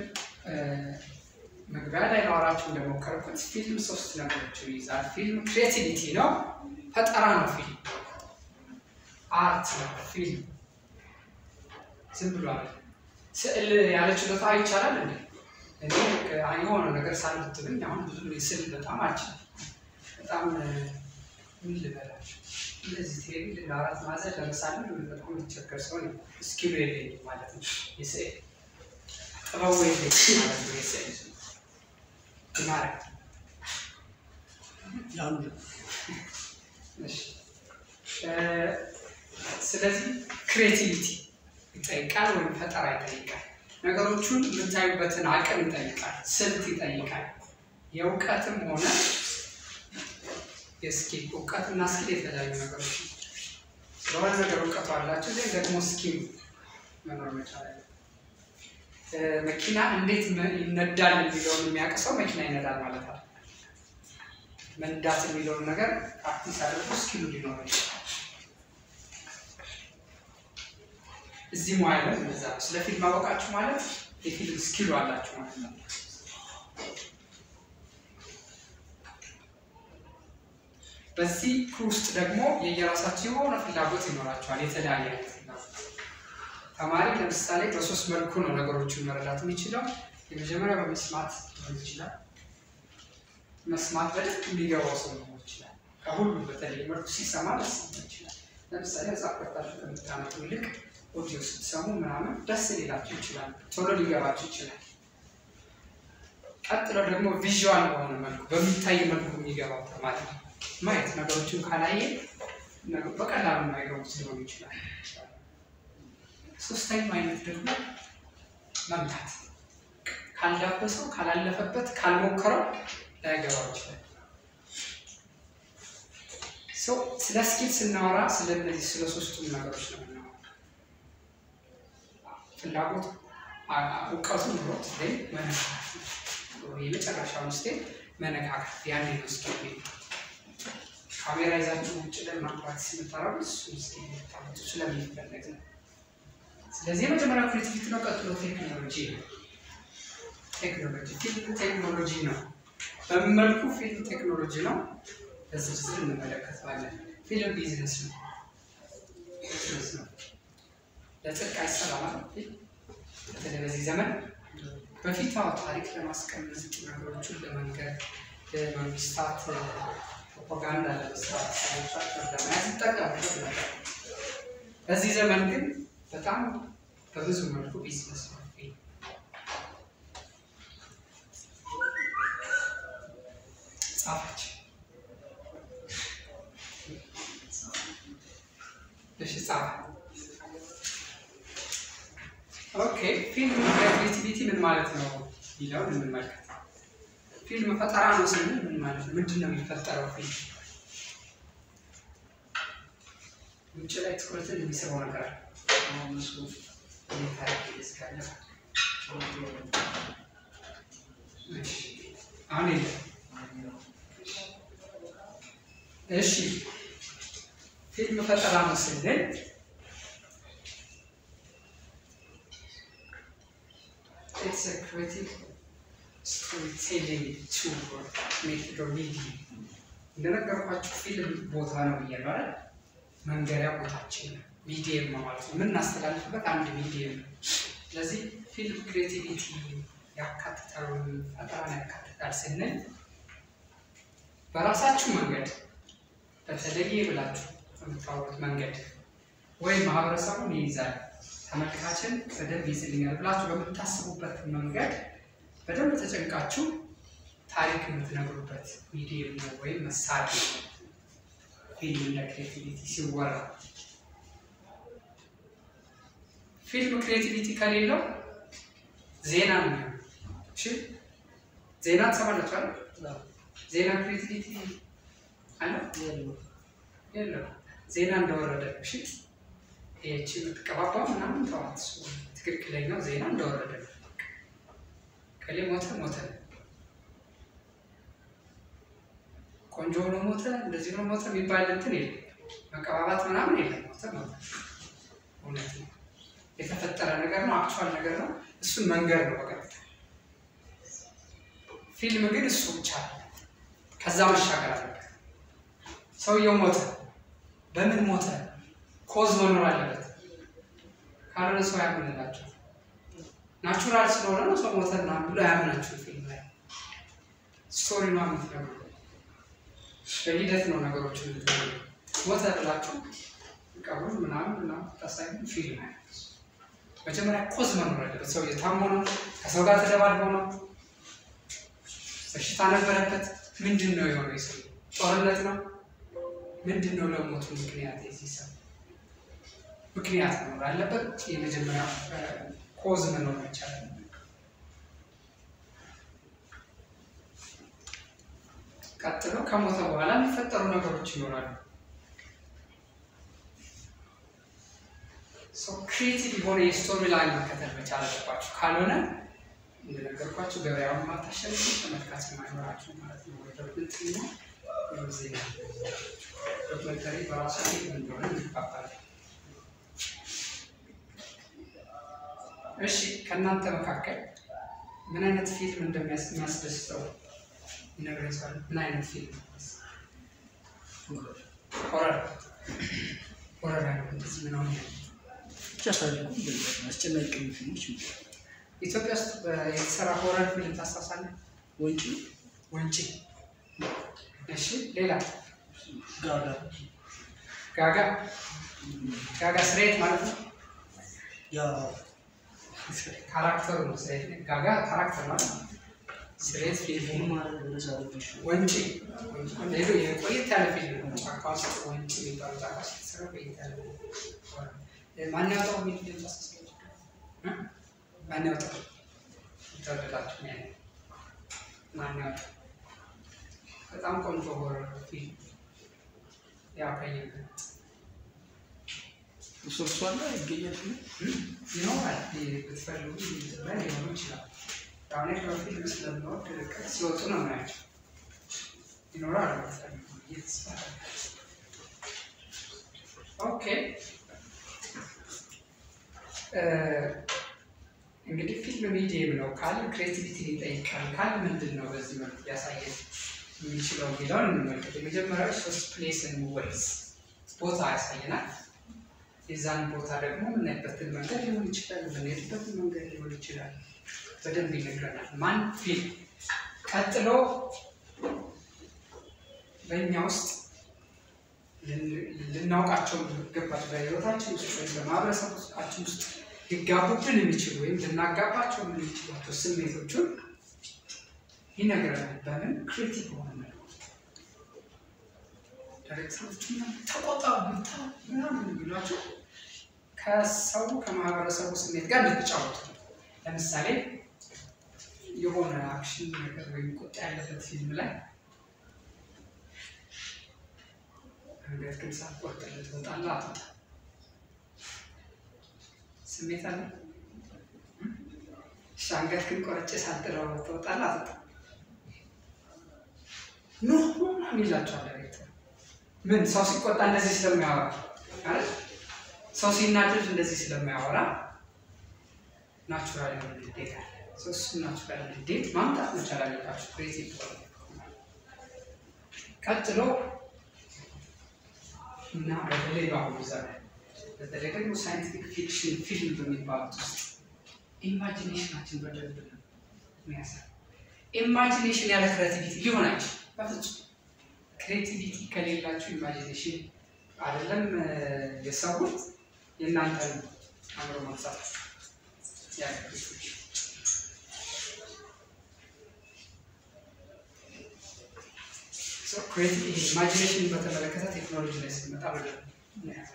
Speaker 1: መግቢያ ላይ ላወራችሁ እንደሞከርኩት ፊልም ሶስት ነገሮችን ይይዛል። ፊልም ክሬቲቪቲ ነው፣ ፈጠራ ነው። ፊልም አርት ነው። ፊልም ዝም ብሎ አለ ስዕል ያለ ችሎታ ይቻላል እንዴ? እኔ የሆነ ነገር ሳልብትብኝ አሁን ብዙ ስዕል በጣም አልችልም። በጣም ምን ልበላችሁ እንደዚህ ቴሌቪ ለአራት ማዕዘን ለምሳሌ በጣም የሚቸገር ሰው ነው። ስኪሉ የለኝም ማለት ነው። የስዕል ጥበቡ የለኝም ማለት ነው። የስዕል ማረግ ስለዚህ ክሬቲቪቲ ይጠይቃል ወይም ፈጠራ ይጠይቃል። ነገሮቹን የምታዩበትን አቅም ይጠይቃል፣ ስልት ይጠይቃል። የእውቀትም ሆነ የስኪል እውቀትና ስኪል የተለያዩ ነገሮች ስለሆነ ነገር እውቀቱ አላቸው፣ ግን ደግሞ ስኪል መኖር መቻል አለ። መኪና እንዴት ይነዳል የሚለውን የሚያውቅ ሰው መኪና ይነዳል ማለት አለ። መንዳት የሚለውን ነገር ፕራክቲስ አድርጎ ስኪሉ ሊኖር ይችላል። እዚህ ሙያ ላይ እንደዛ ነው። ስለ ፊልም አወቃችሁ ማለት የፊልም ስኪሉ አላችሁ ማለት ነው። በዚህ ውስጥ ደግሞ የየራሳቸው የሆነ ፍላጎት ይኖራቸዋል። የተለያየ አይነት ፍላጎት ተማሪ ለምሳሌ በሶስት መልኩ ነው ነገሮችን መረዳት የሚችለው። የመጀመሪያ በመስማት ሊሆን ይችላል። መስማት በደንብ የሚገባው ሰው ሊሆን ይችላል። ከሁሉ በተለይ መልኩ ሲሰማ ደስ ይችላል። ለምሳሌ መጽሐፍ ከፍታችሁ ከምታነቡ ይልቅ ኦዲዮ ስትሰሙ ምናምን ደስ ሊላችሁ ይችላል፣ ቶሎ ሊገባችሁ ይችላል። ቀጥሎ ደግሞ ቪዥዋል በሆነ መልኩ በሚታይ መልኩ የሚገባው ተማሪ ማየት ነገሮችን ካላየ በቀላሉ የማይገቡት ሊሆኑ ይችላል። ሶስተኛው አይነት ደግሞ መምታት ካልዳበሰው፣ ካላለፈበት፣ ካልሞከረው ላይገባው ይችላል። ስለ ስኪል ስናወራ ስለ እነዚህ ስለ ሶስቱም ነገሮች ነው የምናወራው። ፍላጎት እውቀቱ ኑሮት ላይ መነካካት የመጨረሻውን ስቴፕ መነካካት ያኔ ነው ስኪል ካሜራ ይዛችሁ ውጭ ላይ ማቅራት ሲመጣራው እሱ ስኪል ታመጡ ስለሚፈለግ ነው። ስለዚህ የመጀመሪያው ክሬቲቪቲ ነው። ቀጥሎ ቴክኖሎጂ ነው። ቴክኖሎጂ ፊልም ቴክኖሎጂ ነው። በምን መልኩ ፊልም ቴክኖሎጂ ነው? በዝርዝር እንመለከተዋለን። ፊልም ቢዝነስ ነው። ቢዝነስ ነው። ለጽድቅ አይሰራም። በተለይ በዚህ ዘመን በፊት አዎ ታሪክ ለማስቀመጥ ነገሮችን ለመንገድ ለመንግስታት ፕሮፓጋንዳ ለመስራት ሰዎቻቸውን ለመያዝ ይጠቀሙበት ነበር። በዚህ ዘመን ግን በጣም በብዙ መልኩ ቢዝነስ ነው። ጻፈች እሺ ጻፈ ኦኬ ፊልም ክሬቲቪቲ ምን ማለት ነው የሚለውን እንመልከት። ፊልም ፈጠራ ነው ስንል ምን ማለት ነው? ምንድን ነው የሚፈጠረው ፊልም? ውጭ ላይ ትኩረትን የሚስበው ነገር አለ። አሁን የለም። እሺ ፊልም ፈጠራ ነው ስንል ኢትስ አ ክሪኤቲቭ ስቶሪ ቴሊንግ ቱል ኦር ሜቶድ ኦር ሚዲየም እንደነገርኳችሁ ፊልም ቦታ ነው ብያለሁ አይደል? መንገሪያ ቦታችን ነው። ሚዲየም ነው ማለት ነው። የምናስተላልፍበት አንድ ሚዲየም ነው። ስለዚህ ፊልም ክሬቲቪቲ ያካትታል ወይም ፈጠራን ያካትታል ስንል በራሳችሁ መንገድ በተለየ ብላችሁ በምታወሩት መንገድ ወይም ማህበረሰቡን ይይዛል፣ ተመልካችን በደንብ ይዝልኛል ብላችሁ በምታስቡበት መንገድ በደንብ ተጨንቃችሁ ታሪክ የምትነግሩበት ሚዲየም ነው ወይም መሳሪያ ነው። ፊልም እንደ ክሬቲቪቲ ሲወራ ፊልም ክሬቲቪቲ ከሌለው ዜና ነው የሚሆነው። እሺ ዜና ትሰማላችሁ አይደል? ዜና ክሬቲቪቲ አለ የለው። ዜና እንደወረደ ነው። እሺ ይህቺ የምትቀባባው ምናምን ተዋት። እሱ ትክክለኛው ዜና እንደወረደ ነው። ከሌ ሞተ ሞተ ነው። ቆንጆ ሆኖ ሞተ፣ እንደዚህ ሆኖ ሞተ የሚባል እንትን የለም። መቀባባት ምናምን የለም። ሞተ ሞተ፣ እውነት ነው። የተፈጠረ ነገር ነው። አክቹዋል ነገር ነው። እሱን መንገድ ነው በቀጥታ። ፊልም ግን እሱ ብቻ ነው። ከዛ መሻገር አለበት። ሰውየው ሞተ። በምን ሞተ? ኮዝ መኖር አለበት። ካልሆነ ሰው ያምንላቸው። ናቹራል ስለሆነ ነው ሰው ሞተ ምናምን ብሎ ያምናችሁ። ፊልም ላይ ስቶሪ ነው የምትነግሩ። በሂደት ነው ነገሮች የምትነግሩ። ሞተ ብላችሁ ቀብሩን ምናምን ምናምን ታሳዩ ፊልም አይነት መጀመሪያ ኮዝ መኖር አለበት። ሰው የታሞ ነው፣ ከሰው ጋር ተደባድቦ ነው፣ በሽታ ነበረበት። ምንድን ነው የሆነው? የሰው ጦርነት ነው። ምንድን ነው ለሞቱ ምክንያት? የዚህ ሰው ምክንያት መኖር አለበት። የመጀመሪያ ኮዝ መኖር ይቻላል። ቀጥሎ ከሞተ በኋላ የሚፈጠሩ ነገሮች ይኖራሉ። ክሪኤቲቭ የሆነ የስቶሪ ላይን መከተል መቻል አለባችሁ። ካልሆነ እንደነገርኳችሁ ገበያውን ማታሸንፉ ተመልካች ማይኖራችሁ ማለት ነው። ዶክመንተሪ ነው ዜና ዶክመንተሪ በራሱ ፊልም እንደሆነ ይባባላል። እሺ ከእናንተ መካከል ምን አይነት ፊልም እንደሚያስደስተው ይነግረኝ ሰው አለ? ምን አይነት ፊልም? ሆረር ሆረር አይነት እንደዚህ ምናምን
Speaker 2: ብቻ ታሪኩ አስጨናቂ ፊልሞች
Speaker 1: ኢትዮጵያ ውስጥ የተሰራ ሆረር ፊልም ታስታውሳለህ?
Speaker 2: ወንጪ
Speaker 1: ወንጪ። እሺ ሌላ
Speaker 2: ጋጋ
Speaker 1: ጋጋ ጋጋ ስሬት ማለት ነው።
Speaker 2: ያ
Speaker 1: ካራክተሩ ነው ስሬት። ጋጋ ካራክተር ማለት ነው። ስሬት ፊልም
Speaker 2: ፊልም ማለት እንደዛ አለብሽ
Speaker 1: ወንጪ ሌሎ የቆየት ያለ ፊልም ነው። ጫካ ውስጥ ወንጪ የሚባለው ጫካ ውስጥ የተሰራ ቆየት ያለ ማን ያወጣው የሚል ፊልም ታስታውሳለህ? እ? ማን ያወጣው? የተወደዳችሁ ነው ያለው። ማን ያወጣው? በጣም ቆንጆ ሆረር ፊልም ያው ከየበት
Speaker 2: እሱ እሱ አለ ይገኛል ፊልም
Speaker 1: ይኖራል ብትፈልጉ ላይ ሊሆኑ ይችላል። አሁን በፊልም ስለምንወድ ርቀት ሲወጡ ነው ምናቸው ይኖራል ብትፈልጉ ብዬ ተስፋ አደርጋለሁ። ኦኬ እ እንግዲህ ፊልም ሚዲየም ነው ካል ክሬቲቪቲ ይጠይቃል ካል ምንድን ነው በዚህ መልኩ ሊያሳየን የሚችለው የሚለውን እንመልከት። የመጀመሪያው ሶስት ፕሌስን ወይስ ቦታ ያሳየናል። የዛን ቦታ ደግሞ የምናይበትን መንገድ ሊሆን ይችላል፣ የምንሄድበትን መንገድ ሊሆን ይችላል። በደንብ ይነግረናል። ማን ፊልም ቀጥሎ በእኛ ውስጥ ልናውቃቸው የሚገባቸው በህይወታችን ውስጥ ወይም በማህበረሰባችን ውስጥ ሊጋቡብን የሚችሉ ወይም ልናጋባቸው የምንችላቸው ስሜቶቹን ይነግረናል። በምን ክሬቲቭ በሆነ መልኩ ዳይሬክተሮቹ ተቆጣ ብታ ምናምን የሚሏቸው ከሰው ከማህበረሰቡ ስሜት ጋር እንድትጫወቱ ነው። ለምሳሌ የሆነ አክሽን ነገር ወይም ቁጣ ያለበት ፊልም ላይ አንገት ግን ሳትቆርጥለት ትወጣለህ አትወጣም? ስሜት አለ። እሺ አንገት ግን ቆርጬ ሳጥለው ትወጣለህ አትወጣም? ኖ ምናምን ይላቸዋል ዳይሬክተር። ምን ሰው ሲቆጣ እንደዚህ ስለሚያወራ አይደል? ሰው ሲናደድ እንደዚህ ስለሚያወራ ናቹራል የሆነ ንዴት አለ። ሰው እሱ ናቹራል ንዴት ማምጣት መቻል አለባቸው። ክሬቲቭ ቀጥሎ እና በተለይ በአሁኑ ዘመን በተለይ ደግሞ ሳይንቲፊክ ፊክሽን ፊልም በሚባሉት ውስጥ ኢማጂኔሽናችን በደንብ ነው የሚያሳይ። ኢማጂኔሽን ያለ ክሬቲቪቲ ሊሆን አይችልም በፍጹም። ክሬቲቪቲ ከሌላችሁ ኢማጂኔሽን አይደለም የሰሩት የእናንተን አእምሮ ማንሳት ያለብች ኢማጂኔሽን በተመለከተ ቴክኖሎጂ ላይ ስንመጣ በደንብ እናያለን።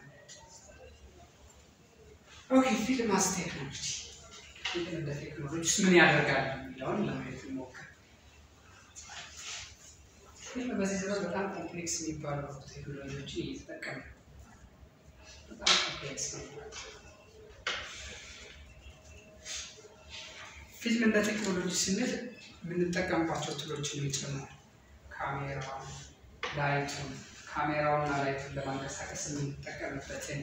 Speaker 1: ኦኬ ፊልም አስ ቴክኖሎጂ ፊልም እንደ ቴክኖሎጂ ውስጥ ምን ያደርጋል የሚለውን ለማየት እንሞክር። ፊልም በዚህ ዘመን በጣም ኮምፕሌክስ የሚባሉ ቴክኖሎጂዎችን እየተጠቀመ ነው። በጣም ኮምፕሌክስ ነው። ፊልም እንደ ቴክኖሎጂ ስንል የምንጠቀምባቸው ቱሎችን ይጨምራል። ካሜራ፣ ላይቱን ካሜራውና ላይቱን ለማንቀሳቀስ የምንጠቀምበትን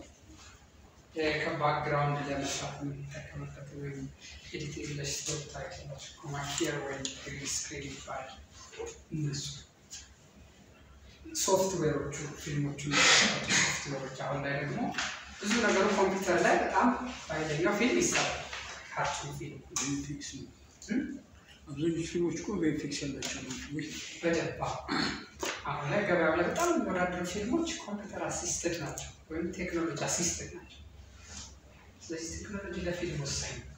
Speaker 1: ከባክግራውንድ ለመስራት የምንጠቀምበት ወይም ኤዲቲንግ ለስቶፕ ታይትሎች ኮማኪር ወይም ግሪን ስክሪን ይባላል። እነሱ ሶፍትዌሮቹ ፊልሞቹ ሶፍትዌሮች አሁን ላይ ደግሞ ብዙ ነገሩ ኮምፒውተር ላይ በጣም በኃይለኛው ፊልም ይሰራል። ካርቱን ፊልም
Speaker 2: ቪኤፍኤክስ ነው። አብዛኞቹ ፊልሞች እኮ ቪኤፍኤክስ ያላቸው ናቸው። ወይ
Speaker 1: በደባ አሁን ላይ ገበያው ላይ በጣም የሚወዳደሩ ፊልሞች ኮምፒውተር አሲስትድ ናቸው ወይም ቴክኖሎጂ አሲስትድ ናቸው። ስለዚህ ቴክኖሎጂ ለፊልም ወሳኝ ነው።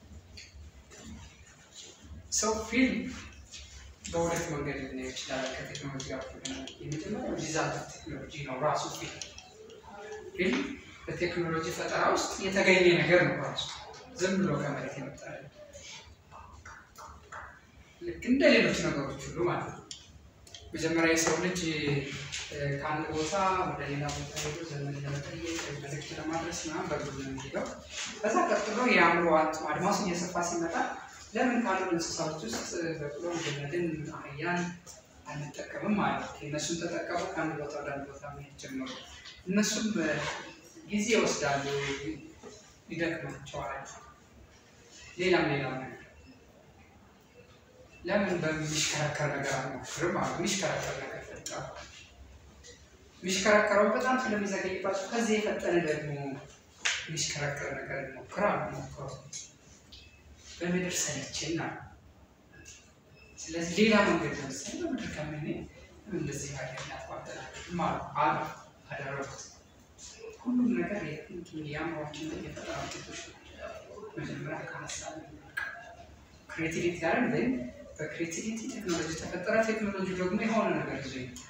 Speaker 1: ሰው ፊልም በሁለት መንገድ ልናየው ይችላል። ከቴክኖሎጂ ጋር የመጀመሪያው ዲዛይን ቴክኖሎጂ ነው ራሱ ፊልም። ፊልም በቴክኖሎጂ ፈጠራ ውስጥ የተገኘ ነገር ነው ራሱ ዝም ብሎ ከመሬት የመጣ አይደለም። ልክ እንደ ሌሎች ነገሮች ሁሉ ማለት ነው። መጀመሪያ የሰው ልጅ ከአንድ ቦታ ወደ ሌላ ቦታ ሄዶ ዘመን ለመጠየቅ መልዕክት ለማድረስ ምናምን በእግሩ ነው የሚሄደው። ከዛ ቀጥሎ የአእምሮ አድማሱ እየሰፋ ሲመጣ ለምን ካሉ እንስሳዎች ውስጥ በቅሎ ገመድን፣ አህያን አንጠቀምም ማለት ነው። እነሱን ተጠቀሙ፣ ከአንድ ቦታ ወደ አንድ ቦታ መሄድ ጀመሩ። እነሱም ጊዜ ይወስዳሉ፣ ይደክማቸዋል። ሌላም ሌላም ነገር ለምን በሚሽከረከር ነገር አንሞክርም? አሉ የሚሽከረከር ነገር ፈጠሩ። የሚሽከረከረውን በጣም ስለሚዘገይባቸው ከዚህ የፈጠነ ደግሞ የሚሽከረከር ነገር እንሞክር አሉ። ሞክሮ በምድር ሰለችን አሉ። ስለዚህ ሌላ መንገድ ለምሳሌ በምድር ከምን እንደዚህ ሀገር ያቋጠናል አሉ አሉ አደረጉት። ሁሉም ነገር የአእምሯችን የፈጠራ ውጤቶች ናቸው። መጀመሪያ ከሀሳብ ክሬቲቪቲ ያለን ወይም በክሬቲቪቲ ቴክኖሎጂ ተፈጠረ። ቴክኖሎጂ ደግሞ የሆነ ነገር ይዞ ይመጣል።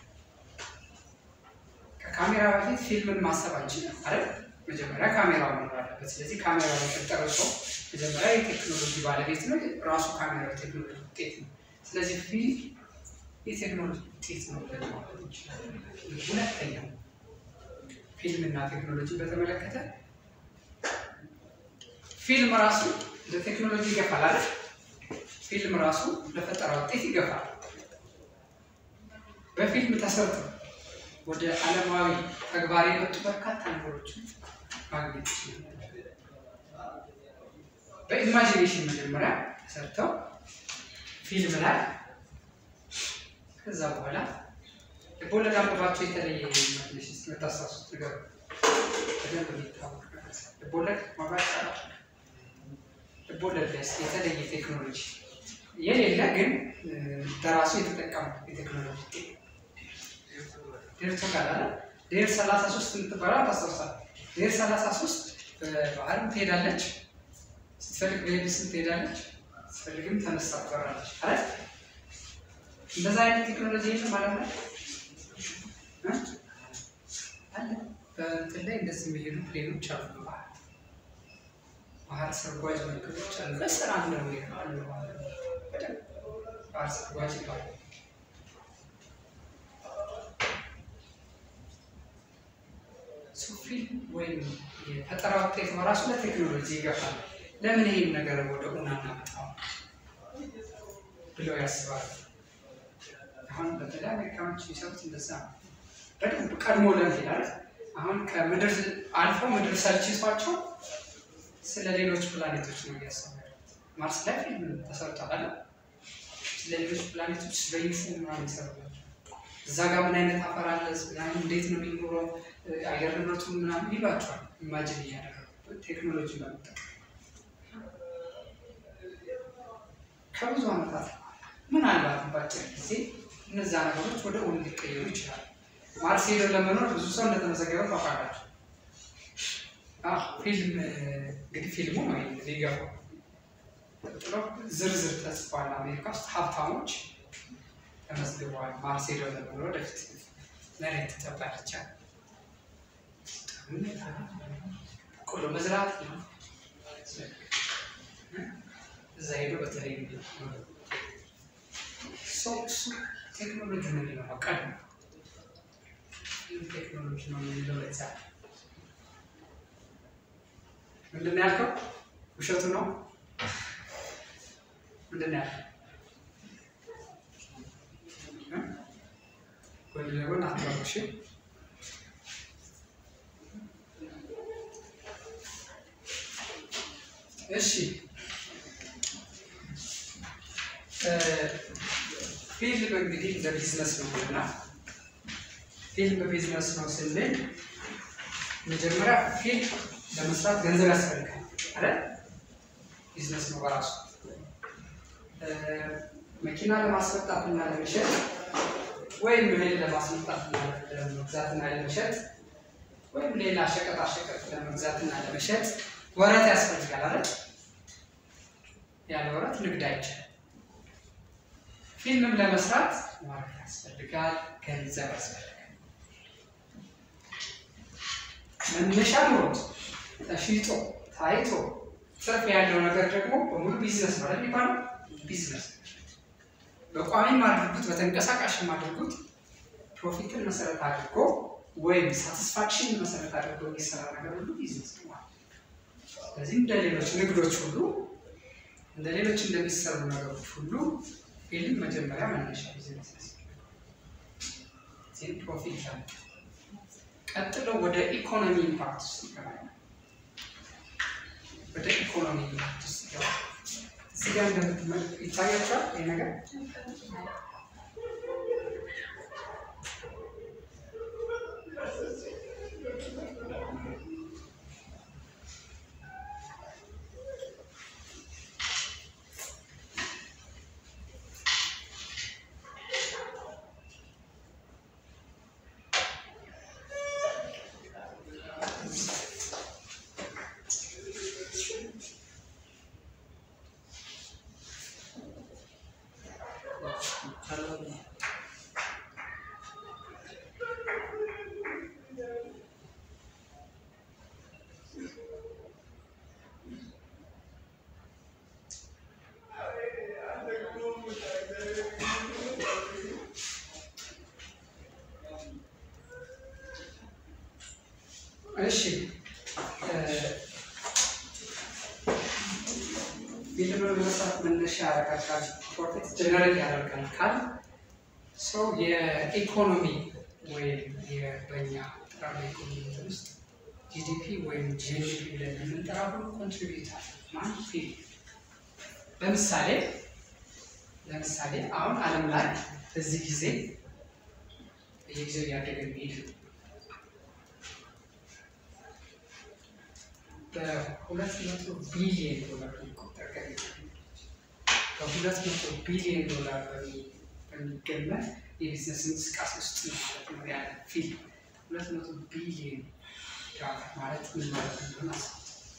Speaker 1: ከካሜራ በፊት ፊልምን ማሰብ አንችልም አይደል? መጀመሪያ ካሜራ መኖር አለበት። ስለዚህ ካሜራ የፈጠረው ሰው መጀመሪያ የቴክኖሎጂ ባለቤት ነው። ራሱ ካሜራ የቴክኖሎጂ ውጤት ነው። ስለዚህ ፊልም የቴክኖሎጂ ውጤት ነው ብለን ማለት እንችላለን። ሁለተኛው ፊልምና ቴክኖሎጂ በተመለከተ ፊልም ራሱ ለቴክኖሎጂ ይገፋል አይደል? ፊልም ራሱ ለፈጠራ ውጤት ይገፋል። በፊልም ተሰርቶ ወደ ዓለማዊ ተግባር የመጡ በርካታ ነገሮችን ማግኘት ይችላል። በኢማጂኔሽን መጀመሪያ ተሰርተው ፊልም ላይ ከዛ በኋላ ልቦለድ አንብባቸው የተለየ ኢማጂኔሽን ስለታሳሱት ነገር በደንብ የሚታወቅ ነገር ልቦለድ ማብራት ይቻላል። ልቦለድ ላይ የተለየ ቴክኖሎጂ የሌለ ግን በራሱ የተጠቀሙ የቴክኖሎጂ ውጤት ዴርቶ ካላለ ዴር ሰላሳ ሶስት የምትባለው ታስታውሳል። ዴር ሰላሳ ሶስት በባህርም ትሄዳለች፣ ስትፈልግ በየብስም ትሄዳለች፣ ስትፈልግም ተነሳ ትበራለች። አረ እንደዛ አይነት ቴክኖሎጂ የለም ማለት ነው አለ። በእንትን ላይ እንደዚህ የሚሄዱ ፕሌኖች አሉ በባህር ባህር ሰርጓጅ መርከቦች አሉ። በስራ ነው አሉ ማለት ነው። በደንብ ባህር ሰርጓጅ ይባላል። ፊልም ወይም የፈጠራ ውጤት በራሱ ለቴክኖሎጂ ይገፋል። ለምን ይህን ነገር ወደ ሆና እናመጣው ብለው ያስባሉ። አሁን በተለይ አሜሪካኖች የሚሰሩት እንደዛ ነው። በደንብ ቀድሞ ለመሄድ አሁን ከምድር አልፎ ምድር ሰልችቷቸው ስለ ሌሎች ፕላኔቶች ነው እያሰቡ ያሉት። ማርስ ላይ ፊልም ተሰርቷል አለ ስለ ሌሎች ፕላኔቶች በይፉ ምናምን ይሰሩላቸው እዛ ጋር ምን አይነት አፈር አለ፣ ምናምን እንዴት ነው የሚኖረው፣ አየር ንብረቱ ምናምን ይሏቸዋል። ኢማጅን እያደረጉ ቴክኖሎጂ በመጠቀም ከብዙ ዓመታት ምናልባት ባጭር ጊዜ እነዛ ነገሮች ወደ እውን ሊቀየሩ ይችላሉ። ማርስ ሄደው ለመኖር ብዙ ሰው እንደተመዘገበ ታውቃላችሁ። አዎ፣ ፊልም እንግዲህ ፊልሙ ነው ሊገባው ቀጥሎ ዝርዝር ተጽፏል። አሜሪካ ውስጥ ሀብታሞች ተመዝግበዋል። ማርስ ሄደው ለመኖር ወደፊት መሬት ትጠባለች። ቆሎ መዝራት ነው። እዛ ሄዶ በተለይ ሰው እሱ ቴክኖሎጂ ነው የሚለው ቀድሞ ቴክኖሎጂ ነው የሚለው ለዛ ምንድን ነው ያልከው? ውሸቱ ነው። ምንድን ነው ያልከው? ጎን ለጎን አትበሉ። እሺ እሺ ፊልም እንግዲህ እንደ ቢዝነስ ነው እና ፊልም ቢዝነስ ነው ስንል መጀመሪያ ፊልም ለመስራት ገንዘብ ያስፈልጋል አይደል? ቢዝነስ ነው በራሱ። መኪና ለማስመጣት እና ለመሸጥ ወይም እህል ለማስመጣት እና ለመግዛት እና ለመሸጥ ወይም ሌላ ሸቀጣ ሸቀጥ ለመግዛት እና ለመሸጥ ወረት ያስፈልጋል አይደል? ያለ ወረት ንግድ አይቻልም። ፊልምም ለመስራት ወረት ያስፈልጋል፣ ገንዘብ ያስፈልጋል። መነሻ ኖሮት ተሽጦ ታይቶ ትርፍ ያለው ነገር ደግሞ በሙሉ ቢዝነስ ነው አይደል የሚባለው? ቢዝነስ በቋሚም አድርጉት በተንቀሳቃሽም አድርጉት ፕሮፊትን መሰረት አድርጎ ወይም ሳቲስፋክሽን መሰረት አድርጎ የሚሰራ ነገር ሁሉ ቢዝነስ ነው ማለት ነው። ስለዚህ እንደ ሌሎች ንግዶች ሁሉ እንደ ሌሎች እንደሚሰሩ ነገሮች ሁሉ ፊልም መጀመሪያ መነሻ ቢዝነስ ያስፈልጋል። ፕሮፊት አለ። ቀጥሎ ወደ ኢኮኖሚ ኢምፓክት ውስጥ ይገባል። ወደ ኢኮኖሚ ኢምፓክት ውስጥ ይገባል። እዚህ ጋር እንደምትመለከቱ ይታያቸዋል ይህ ነገር እሺ ፊልም ለመስራት መነሻ ያደርጋል፣ ፕሮፊት ጀነሬት ያደርጋል ካል ሰው የኢኮኖሚ ወይም በኛ ጥራዊ ኢኮኖሚ ውስጥ ጂዲፒ ወይም ጂኤንፒ ብለን የምንጠራው ሁሉ ኮንትሪቢዩት አለ ማን ፊልም ለምሳሌ ለምሳሌ አሁን ዓለም ላይ በዚህ ጊዜ በየጊዜው እያደገ የሚሄድ በሁለት መቶ ቢሊየን ዶላር የሚቆጠር ገቢ በሁለት መቶ ቢሊየን ዶላር በሚገመት የቢዝነስ እንቅስቃሴ ውስጥ ነው ማለት ነው ያለ ፊልም ሁለት መቶ ቢሊየን ዶላር ማለት ምን ማለት እንደሆነ አስቡት።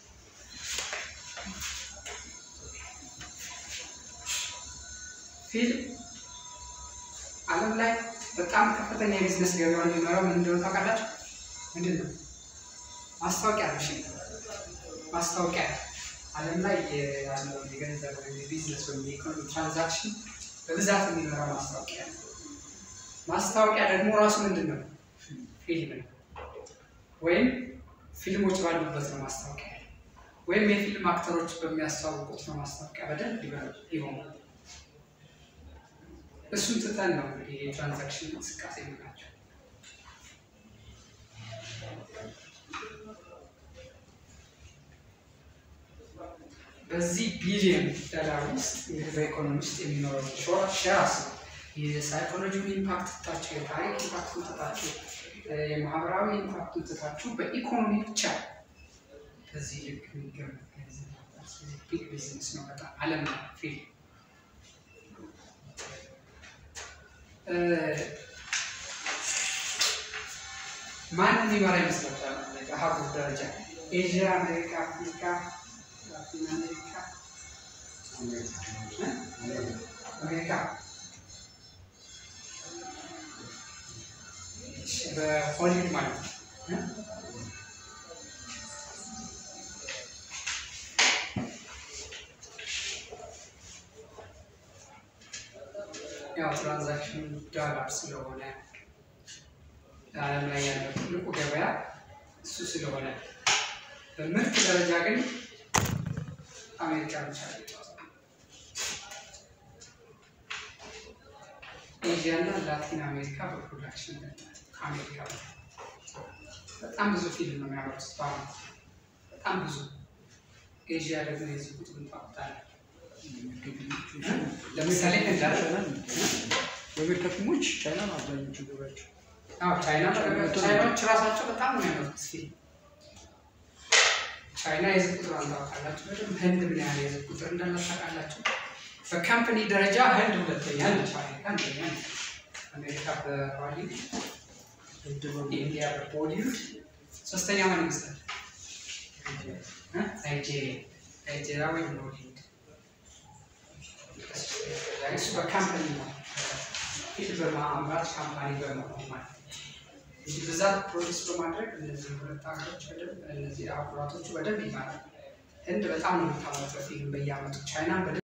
Speaker 1: ፊልም ዓለም ላይ በጣም ከፍተኛ የቢዝነስ ገቢዋን የሚመራው ምን እንደሆነ ታውቃላችሁ? ምንድን ነው? ማስታወቂያ ነው። እሺ ማስታወቂያ ዓለም ላይ ያለው የገንዘብ ወይም የቢዝነስ ወይም የኢኮኖሚ ትራንዛክሽን በብዛት የሚመራው ማስታወቂያ ነው። ማስታወቂያ ደግሞ ራሱ ምንድን ነው? ፊልም ነው። ወይም ፊልሞች ባሉበት ነው ማስታወቂያ ወይም የፊልም አክተሮች በሚያስተዋውቁት ነው ማስታወቂያ በደንብ ይሆናል። እሱን ትተን ነው እንግዲህ የትራንዛክሽን እንቅስቃሴ የምናቸው። በዚህ ቢሊዮን ዶላር ውስጥ እንግዲህ በኢኮኖሚ ውስጥ የሚኖረው ሼር አስቡ። የሳይኮሎጂውን ኢምፓክት ትታችሁ፣ የታሪክ ኢምፓክቱን ትታችሁ፣ የማህበራዊ ኢምፓክቱን ትታችሁ በኢኮኖሚ ብቻ በዚህ ልክ የሚገመት ገንዘብ ቢግ ቢዝነስ ነው። በጣም አለም ነው ፊልም ማንን የሚመራ ይመስላችኋል? በሀገር ደረጃ ኤዥያ፣ አሜሪካ፣ አፍሪካ፣ ላቲን አሜሪካ፣ አሜሪካ በሆሊውድ ማለት ነው። ያው ትራንዛክሽን ዶላር ስለሆነ ዓለም ላይ ያለው ትልቁ ገበያ እሱ ስለሆነ በምርት ደረጃ ግን አሜሪካ ብቻ ኤዥያ እና ላቲን አሜሪካ በፕሮዳክሽን ከአሜሪካ በጣም ብዙ ፊልም ነው የሚያመርቱት በአመት በጣም ብዙ። ኤዥያ ደግሞ የዚህ ቁጥር ታውቁታል። ለምሳሌ እንዳለ
Speaker 2: የአሜሪካ ፊልሞች ቻይና ነው አብዛኞቹ ገበያቸው።
Speaker 1: አዎ ቻይና ቻይናዎች ራሳቸው በጣም ነው የሚያመርቱት ፊልም። ቻይና የህዝብ ቁጥር ታውቃላችሁ በደንብ። ህንድ ምን ያህል የህዝብ ቁጥር እንዳለ ታውቃላችሁ? በካምፕኒ ደረጃ ህንድ ሁለተኛ ነች፣ አሜሪካ አንደኛ ነች። አሜሪካ በሆሊውድ ኢንዲያ በቦሊውድ ሶስተኛ ማን ይመስላል? ናይጄሪያ ናይጄሪያ ወይም ሆሊውድ እሱ በካምፓኒ ነው ፊልም በማምራት ካምፓኒ በመሆን ማለት እንጂ ብዛት ፕሮዲስ በማድረግ እነዚህ ሁለት ሀገሮች በደንብ እነዚህ አህጉራቶቹ በደንብ ይማራል። ህንድ በጣም ነው የምታመርተው ፊልም በየአመቱ ቻይና